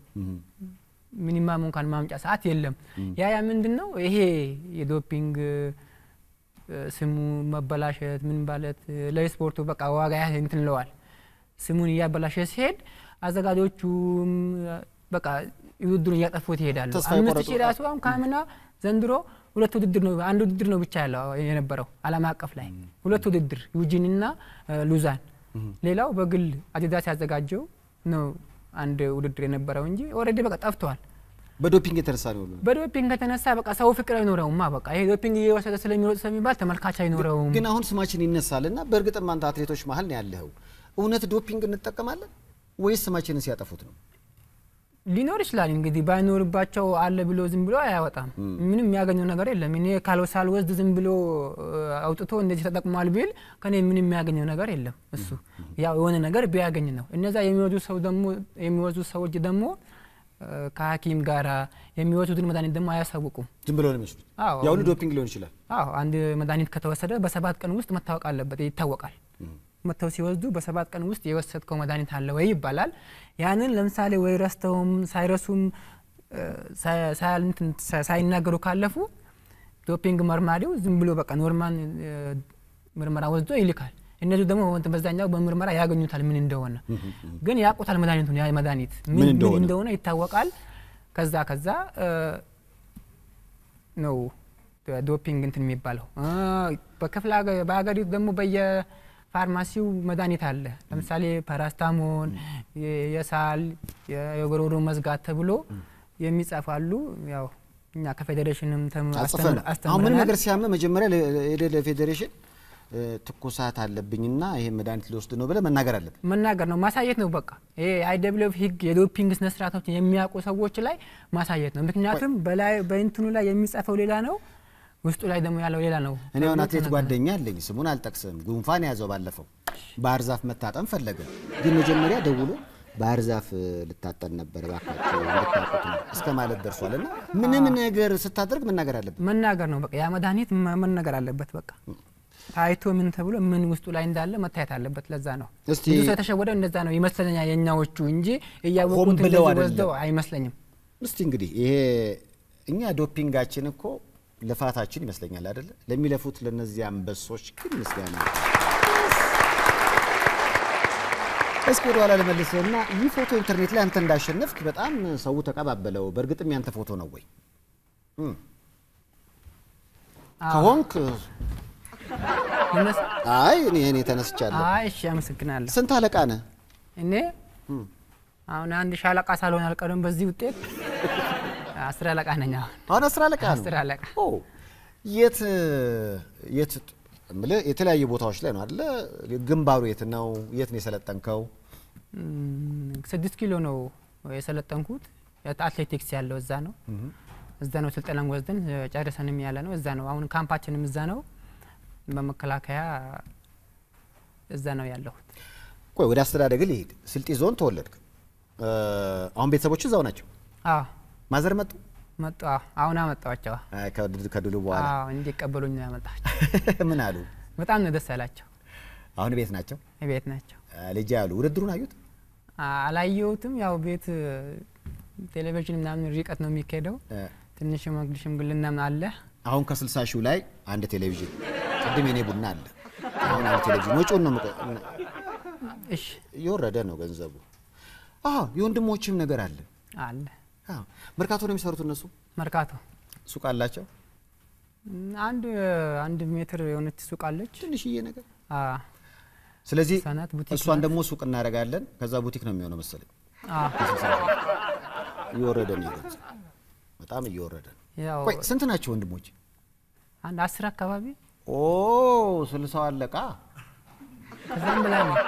ሚኒማም እንኳን ማምጫ ሰዓት የለም። ያ ያ ምንድን ነው ይሄ የዶፒንግ እ፣ ስሙ መበላሸት ምን ማለት እ፣ ለስፖርቱ በቃ ዋጋ ያ እንትን ለዋል ስሙን እያበላሸ ሲሄድ አዘጋጆቹም እ፣ በቃ ውድድሩን እያጠፉት ይሄዳሉ። ተስፋ አምስት የቆረጡ ሺህ ራሱ አሁን ካምና ዘንድሮ ሁለት ውድድር ነው አንድ ውድድር ነው ብቻ ያለው የነበረው ዓለም አቀፍ ላይ ሁለት ውድድር ዩጂንና እ፣ ሉዛን ሌላው በግል አዲዳስ ያዘጋጀው ነው አንድ ውድድር የነበረው እንጂ ኦልሬዲ በቃ ጠፍተዋል። በዶፒንግ የተነሳ ነው ሁሉ በዶፒንግ ከተነሳ በቃ ሰው ፍቅር አይኖረውማ። በቃ ይሄ ዶፒንግ እየወሰደ ስለሚሮጥ ስለሚባል ተመልካች አይኖረውም። ግን አሁን ስማችን ይነሳል እና በእርግጥም አንተ አትሌቶች መሀል ነው ያለኸው። እውነት ዶፒንግ እንጠቀማለን ወይስ ስማችንን ሲያጠፉት ነው? ሊኖር ይችላል እንግዲህ ባይኖርባቸው አለ ብሎ ዝም ብሎ አያወጣም። ምንም የሚያገኘው ነገር የለም። እኔ ካል- ሳልወስድ ዝም ብሎ እ፣ አውጥቶ እንደዚህ ተጠቅሟል ቢል ከኔ ምንም የሚያገኘው ነገር የለም። እሱ ያው የሆነ ነገር ቢያገኝ ነው። እነዛ የሚወዙ ሰው ደግሞ የሚወዙ ሰዎች ደግሞ እ፣ ከሐኪም ጋራ የሚወዙትን መድኃኒት ደግሞ አያሳውቁም። ዝም ብሎ ነው የሚወስዱት። አዎ። ያሁኑ ዶፒንግ ሊሆን ይችላል። አዎ አንድ መድኃኒት ከተወሰደ በሰባት ቀን ውስጥ መታወቅ አለበት፣ ይታወቃል። መጥተው ሲወስዱ በሰባት ቀን ውስጥ የወሰድከው መድኃኒት አለ ወይ ይባላል። ያንን ለምሳሌ ወይ ረስተውም ሳይረሱም እ፣ ሳይ- ሳያል- እንትን ሳ- ሳይናገሩ ካለፉ ዶፒንግ መርማሪው ዝም ብሎ በቃ ኖርማል እ፣ ምርመራ ወስዶ ይልካል። እነዚህ ደግሞ በወንት- በዛኛው በምርመራ ያገኙታል ምን እንደሆነ ግን ያውቁታል መድኃኒቱን ያ መድኃኒት ምን ምን እንደሆነ። እንደሆነ ይታወቃል። ከዛ ከዛ እ፣ ነው ዶፒንግ እንትን የሚባለው እ፣ በክፍለ ሀገ- በሀገሪቱ ደግሞ በየፋርማሲው መድኃኒት አለ። ለምሳሌ ፓራስታሞን፣ የ- የሳል የ- የጉሮሮ መዝጋት ተብሎ የሚጻፋሉ። ያው እኛ ከፌዴሬሽንም ተም- አጽፈን አስተምር- አሁን ምን አስተምረናል። ነገር ሲያመ መጀመሪያ ሄደ ለፌዴሬሽን እ፣ ትኩሳት አለብኝና ይሄ መድኃኒት ሊወስድ ነው ብለህ መናገር አለብን። መናገር ነው ማሳየት ነው። በቃ ይሄ አይደብሊኤፍ ህግ የዶፒንግ ስነ ስርዓቶችን የሚያውቁ ሰዎች ላይ ማሳየት ነው። ምክንያቱም በላይ በእንትኑ ላይ የሚጻፈው ሌላ ነው፣ ውስጡ ላይ ደግሞ ያለው ሌላ ነው። እኔ አሁን ተብሎ አትሌት ተነግሯል። ጓደኛ አለኝ፣ ስሙን አልጠቅስም። ጉንፋን ያዘው ባለፈው ባህር ዛፍ መታጠን ፈለገ። ግን መጀመሪያ ደውሎ ባህር ዛፍ እ፣ ልታጠን ነበር እባካችሁ እንድታውቁት ነው እስከ ማለት ደርሷል። እና ምንም ነገር ስታደርግ መናገር አለብን። መናገር ነው በቃ ያ መድኃኒት መ- መነገር አለበት። በቃ ታይቶ ምን ተብሎ ምን ውስጡ ላይ እንዳለ መታየት አለበት። ለዛ ነው እስቲ ብዙ ሰው የተሸወደው እንደዛ ነው ይመስለኛል። የእኛዎቹ እንጂ ሆን እያወቁት ብለው እንደዚህ አይደለም። ወስደው አይመስለኝም። እስቲ እንግዲህ ይሄ እኛ ዶፒንጋችን እኮ ልፋታችን ይመስለኛል አይደለ? ለሚለፉት ለነዚህ አንበሶች ግን ምስጋና እስኪ ወደ ኋላ ልመልስህና ይህ ፎቶ ኢንተርኔት ላይ አንተ እንዳሸነፍክ በጣም ሰው ተቀባበለው። በእርግጥም ያንተ ፎቶ ነው ወይ? እም። ከሆንክ ይመስ- አይ እኔ እኔ ተነስቻለሁ። አይ እሺ፣ አመሰግናለሁ። ስንት አለቃ ነህ? እኔ አሁን አንድ ሻለቃ ሳልሆን አልቀርም። በዚህ ውጤት አስር አለቃ ነኝ። አሁን አሁን አስር አለቃ ነው። አስር አለቃ ኦ የት የት እምልህ የተለያዩ ቦታዎች ላይ ነው አይደለ? ግንባሩ የት ነው? የት ነው የሰለጠንከው? እም፣ ስድስት ኪሎ ነው የሰለጠንኩት። አትሌቲክስ ያለው እዛ ነው። እዛ ነው ስልጠናን ወስደን እ፣ ጨርሰንም ያለ ነው እዛ ነው። አሁን ካምፓችንም እዛ ነው። በመከላከያ እዛ ነው ያለሁት። ቆይ ወደ አስተዳደግ ልሄድ። ስልጤ ዞን ተወለድክ። እ፣ አሁን ቤተሰቦች እዛው ናቸው። አዎ ማዘር መጡ መጡ። አዎ፣ አሁን አመጣኋቸው። አ፣ ከድ- ከድሉ በኋላ አዎ እንዲቀበሉኝ ነው ያመጣኋቸው። ምን አሉ? በጣም ነው ደስ ያላቸው። አሁን ቤት ናቸው። ቤት ናቸው። አ፣ ልጄ አሉ። ውድድሩን አዩት? አ- አላየሁትም። ያው ቤት እ፣ ቴሌቪዥን ምናምን ርቀት ነው የሚካሄደው። እ፣ ትንሽ ሽምግል ሽምግልና ምናምን አለ። አሁን ከስልሳ ሺው ላይ አንድ ቴሌቪዥን ቅድም የኔ ቡና አለ። አሁን አንድ ቴሌቪዥን ወጪውን ነው የምቀ- እሺ እየወረደ ነው ገንዘቡ። አዎ የወንድሞችም ነገር አለ። አለ አዎ መርካቶ ነው የሚሰሩት እነሱ። መርካቶ ሱቅ አላቸው እም፣ አንድ አንድ ሜትር የሆነች ሱቅ አለች። ትንሽዬ ነገር። አ ስለዚህ ህጻናት ቡቲክ እሷን ናት። ደግሞ ሱቅ እናደርጋለን። ከዛ ቡቲክ ነው የሚሆነው መሰለኝ። አ እየወረደ ነው ገንዘብ፣ በጣም እየወረደ ነው። ያው ቆይ ስንት ናቸው ወንድሞች? አንድ አስር አካባቢ ኦ ስልሳው አለቃ። ከዛም በላይ ነው።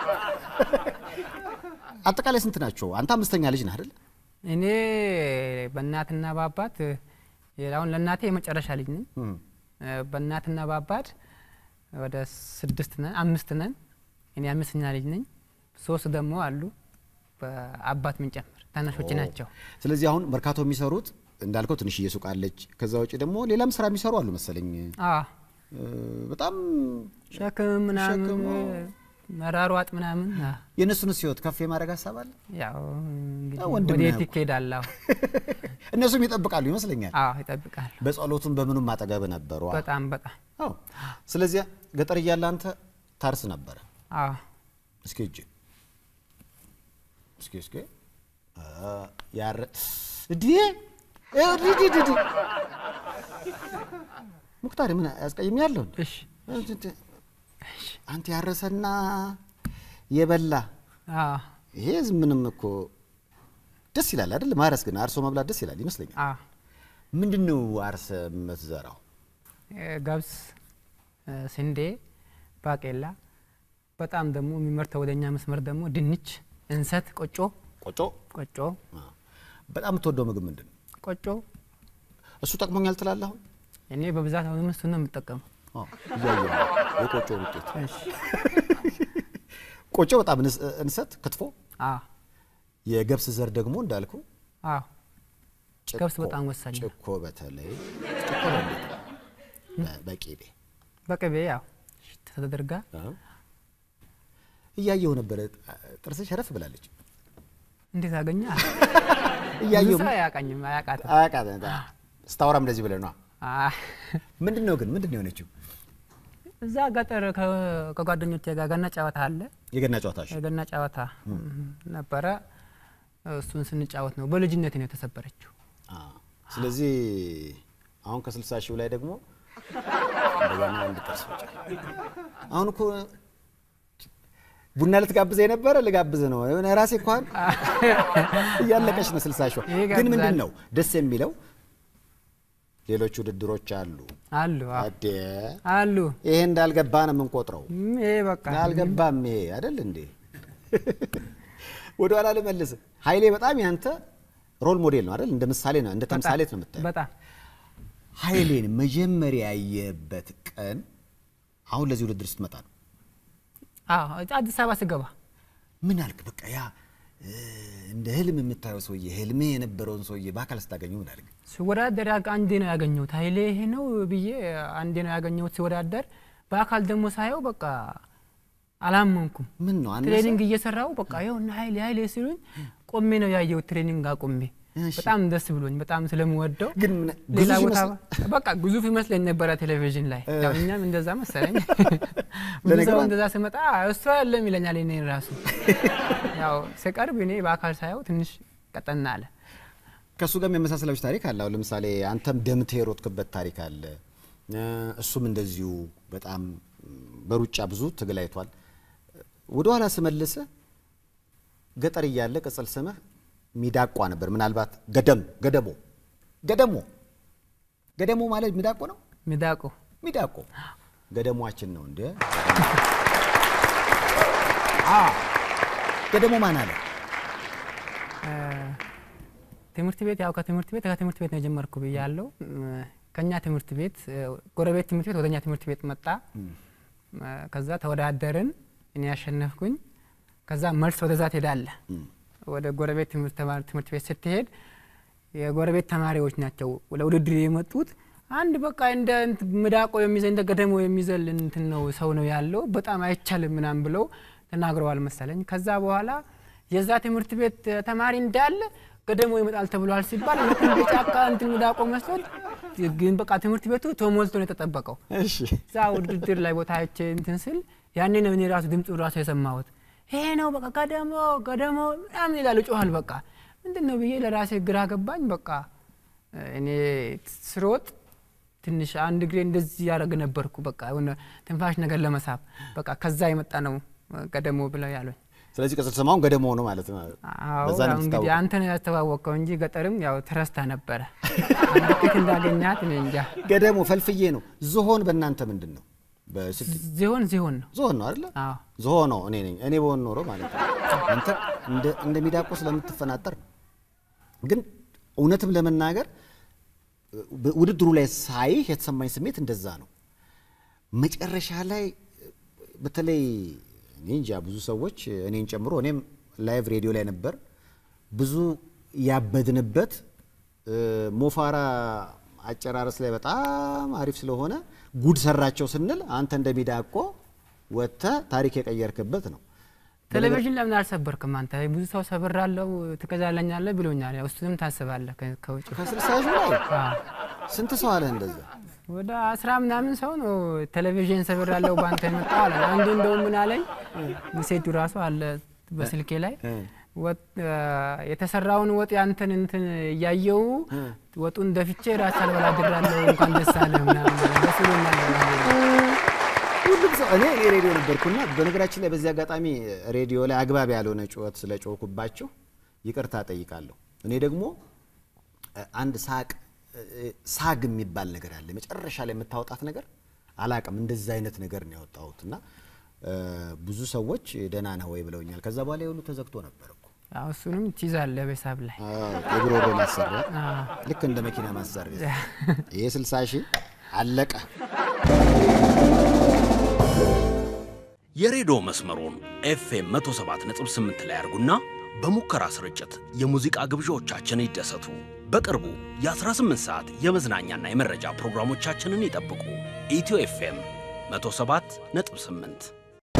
አጠቃላይ ስንት ናቸው? አንተ አምስተኛ ልጅ ነህ አይደል? እኔ በእናትና በአባት እ፣ አሁን ለእናቴ የመጨረሻ ልጅ ነኝ። እም። እ፣ በእናትና በአባት ወደ ስድስት ነን አምስት ነን። እኔ አምስተኛ ልጅ ነኝ። ሶስት ደግሞ አሉ በአባት ምንጨምር ታናሾች ኦ። ናቸው። ስለዚህ አሁን መርካቶ የሚሰሩት እንዳልከው ትንሽዬ ሱቅ አለች። ከዛ ውጭ ደግሞ ሌላም ስራ የሚሰሩ አሉ መሰለኝ። አ እ፣ በጣም ሸክም ምናምን ሸክም፣ እ፣ መራሯጥ ምናምን አ፣ የእነሱንስ ህይወት ከፍ የማድረግ ሀሳብ አለ። ያው እንግዲህ ያው ወንድም ወዴት ነህ እኮ። ይኬዳል? አዎ እነሱም ይጠብቃሉ ይመስለኛል። አዎ ይጠብቃሉ። በጸሎቱም በምኑም አጠገብ ነበሩ። በጣም በጣም አዎ። ስለዚህ ገጠር እያለ አንተ ታርስ ነበረ። አዎ እስኪ እጅ እስኪ እስኪ አ፣ ያረ እዲ እዲ እዲ እዲ ሙክታር ምን ያስቀይም ያለው እሺ አንተ ያረሰና የበላ አዎ ይሄ ዝም ምንም እኮ ደስ ይላል አይደል? ማረስ ግን አርሶ መብላት ደስ ይላል ይመስለኛል። አዎ ምንድን ነው አርሰ የምትዘራው? እ፣ ገብስ፣ እ፣ ስንዴ፣ ባቄላ በጣም ደግሞ የሚመርተው ወደኛ መስመር ደግሞ ድንች፣ እንሰት፣ ቆጮ ቆጮ። ቆጮ አ፣ በጣም የምትወደው ምግብ ምንድን ነው? ቆጮ እሱ ጠቅሞኛል ትላለህ አሁን? እኔ በብዛት አሁንም እሱን ነው የምጠቀመው። አዎ፣ እያየሁ ነው የቆጮ ውጤት። እሺ ቆጮ በጣም እንስ- እንሰት፣ ክትፎ፣ አዎ የገብስ ዘር ደግሞ እንዳልኩ አዎ ጭኮ፣ ገብስ በጣም ወሳኝ ነው። ጭኮ በተለይ ጭኮ ነው እንዴት ነው? በ- በቂቤ በቅቤ ያው ተደርጋ አዎ። እያየሁ ነበረ። ጥርስሽ ሸረፍ ብላለች። እንዴት አገኘ? እያየሁ ብዙ ሰው አያውቃኝም አያውቃትም። አያውቃትም። ስታወራም እንደዚህ ብለህ ነዋ። አ፣ ምንድን ነው ግን ምንድን ነው የሆነችው? እዛ ገጠር ከ- ከጓደኞቼ ጋር ገና ጨዋታ አለ። የገና ጨዋታሽ የገና ጨዋታ ነበረ። እሱን ስንጫወት ነው በልጅነት ነው የተሰበረችው። አ፣ ስለዚህ አሁን ከስልሳ ሺው ላይ ደግሞ እንደገና አንድ ጥርስ ብቻ። አሁን እኮ ቡና ልትጋብዘ የነበረ ልጋብዝ ነው የሆነ ራሴ እንኳን እያለቀች ነው ስልሳ ሺዋ። ይጋብዛል። ግን ምንድን ነው ደስ የሚለው ሌሎች ውድድሮች አሉ። አሉ አዎ፣ አዴ አሉ ይሄ እንዳልገባ ነው የምንቆጥረው። ም፣ ይሄ በቃ አልገባም ይሄ አይደል እንዴ? ወደ ኋላ ልመልስ። ኃይሌ በጣም ያንተ ሮል ሞዴል ነው አይደል? እንደ ምሳሌ ነው እንደ ተምሳሌት ነው የምታየው። በጣም ኃይሌን መጀመሪያ ያየበት ቀን አሁን ለዚህ ውድድር ስትመጣ ነው። አዎ፣ አዲስ አበባ ስገባ ምን አልክ? በቃ ያ እ፣ እንደ ህልም የምታየው ሰውዬ ህልሜ የነበረውን ሰውዬ በአካል ስታገኘው ምን አልክ? ስወዳደር ያግ- አንዴ ነው ያገኘሁት። ኃይሌ ይሄ ነው ብዬ አንዴ ነው ያገኘሁት ስወዳደር። በአካል ደግሞ ሳየው በቃ አላመንኩም። ምን ነው አነሰ? ትሬኒንግ እየሰራው በቃ ይኸውና ኃይሌ ኃይሌ ሲሉኝ ቆሜ ነው ያየሁት። ትሬኒንግ አቁሜ እሺ። በጣም ደስ ብሎኝ በጣም ስለምወደው ግን ምን ሌላ ግዙፍ ቦታ ይመስል- በቃ ግዙፍ ይመስለኝ ነበረ ቴሌቪዥን ላይ ያው እኛም እንደዛ መሰለኝ። ብዙ ለነገሩ ሰው አንተ- እንደዛ ስመጣ እሱ ያለም ይለኛል። እኔ ራሱ ያው ስቀርብ እኔ በአካል ሳየው ትንሽ ቀጠና አለ። ከእሱ ጋር የሚያመሳሰላችሁ ታሪክ አለ። አሁን ለምሳሌ አንተም ደምተህ የሮጥክበት ታሪክ አለ። እ፣ እሱም እንደዚሁ በጣም በሩጫ ብዙ ትግል አይቷል። ወደ ኋላ ስመልስህ ገጠር እያለ ቅጽል ስምህ ሚዳቋ ነበር። ምናልባት ገደም ገደሞ ገደሞ ገደሞ ማለት ሚዳቆ ነው። ሚዳቆ ሚዳቆ ገደሟችን ነው እንደ አ ገደሞ ማን አለ? ትምህርት ቤት ያው ከትምህርት ቤት ከትምህርት ቤት ነው የጀመርኩ ብያለሁ። ከኛ ትምህርት ቤት ጎረቤት ትምህርት ቤት ወደኛ ትምህርት ቤት መጣ። ከዛ ተወዳደርን፣ እኔ ያሸነፍኩኝ። ከዛ መልስ ወደዛ ትሄዳለህ። ወደ ጎረቤት ትምህርት ተማሪ- ትምህርት ቤት ስትሄድ የጎረቤት ተማሪዎች ናቸው ለውድድር የመጡት። አንድ በቃ እንደ እንትን ምዳቆ የሚዘል እንደ ገደሞ የሚዘል እንትን ነው ሰው ነው ያለው በጣም አይቻልም ምናምን ብለው ተናግረዋል መሰለኝ። ከዛ በኋላ የዛ ትምህርት ቤት ተማሪ እንዳለ ገደሞ ይመጣል ተብሏል ሲባል እውነትም በጫካ እንትን ምዳቆ መስሎት፣ ግን በቃ ትምህርት ቤቱ ተሞልቶ ነው የተጠበቀው። እሺ እዛ ውድድር ላይ ቦታ አይቼ እንትን ስል ያኔ ነው እኔ ራሱ ድምፁ ራሱ የሰማሁት። ይሄ ነው በቃ ገደሞ ገደሞ ምናምን ይላል ጮኋል። በቃ ምንድን ነው ብዬ ለራሴ ግራ ገባኝ። በቃ እኔ ስሮጥ ትንሽ አንድ እግሬ እንደዚህ ያደረግ ነበርኩ። በቃ የሆነ ትንፋሽ ነገር ለመሳብ በቃ ከዛ የመጣ ነው ገደሞ ብለው ያሉኝ። ስለዚህ ቅጽል ስማውን ገደሞ ነው ማለት ነው። አዎ በዛ ነው ያው እንግዲህ የምትታወቀው። አንተ ነው ያስተዋወቅከው እንጂ ገጠርም ያው ትረስታ ነበረ። አንድ ፊት እንዳገኛት እኔ እንጃ። ገደሞ ፈልፍዬ ነው። ዝሆን በእናንተ ምንድን ነው? በስድ- ዚሆን ዚሆን ነው። ዝሆን ነው አይደለ? አዎ ዝሆን ነው እኔ ነኝ። እኔ በሆን ኖሮ ማለት ነው። አንተ እንደ እንደ ሚዳቆ ስለምትፈናጠር ግን እውነትም ለመናገር ብ- ውድድሩ ላይ ሳይህ የተሰማኝ ስሜት እንደዛ ነው። መጨረሻ ላይ በተለይ እኔ እንጃ ብዙ ሰዎች እኔን ጨምሮ እኔም ላይቭ ሬዲዮ ላይ ነበር ብዙ ያበድንበት እ፣ ሞፋራ አጨራረስ ላይ በጣም አሪፍ ስለሆነ ጉድ ሰራቸው ስንል አንተ እንደ ሚዳቆ ወጥተህ ታሪክ የቀየርክበት ነው። ቴሌቪዥን ለምን አልሰበርክም አንተ? ብዙ ሰው ሰብራለሁ ትገዛለኛለህ ብሎኛል። ያው እሱንም ታስባለህ ከ- ከውጭ ከስልሳ ሺህ ላይ አዎ። ስንት ሰው አለህ እንደዛ? ወደ አስራ ምናምን ሰው ነው ቴሌቪዥን ሰብራለሁ በአንተ የመጣው አለ። አንዱ እንደውም ምን አለኝ ሚሴቱ ራሱ አለ በስልኬ ላይ ወጥ የተሰራውን ወጥ ያንተን እንትን እያየው ወጡን ደፍቼ ራስ አልበላ ድራለሁ እንኳን ደስ አለህ ምናምን ደስ ብሎኛል። ሁሉም ሰው እኔ እኔ ሬዲዮ ነበርኩና በነገራችን ላይ በዚህ አጋጣሚ ሬዲዮ ላይ አግባብ ያልሆነ ጩኸት ስለ ጮኩባችሁ ይቅርታ ጠይቃለሁ። እኔ ደግሞ እ፣ አንድ ሳቅ እ፣ ሳግ የሚባል ነገር አለ። መጨረሻ ላይ የምታወጣት ነገር አላቅም። እንደዚህ አይነት ነገር ነው ያወጣሁት እና እ፣ ብዙ ሰዎች ደህና ነህ ወይ ብለውኛል። ከዛ በኋላ የሁሉ ተዘግቶ ነበር እኮ አዎ፣ እሱንም ትይዛለህ በሂሳብ ላይ አዎ፣ የጉሮሮ ማሰሪያ አዎ። ልክ እንደ መኪና ማሰሪያ ይሄ 60 ሺህ አለቀ። የሬዲዮ መስመሩን ኤፍኤም 107.8 ላይ ያርጉና በሙከራ ስርጭት የሙዚቃ ግብዣዎቻችን ይደሰቱ። በቅርቡ የ18 ሰዓት የመዝናኛና የመረጃ ፕሮግራሞቻችንን ይጠብቁ። ኢትዮ ኤፍኤም 107.8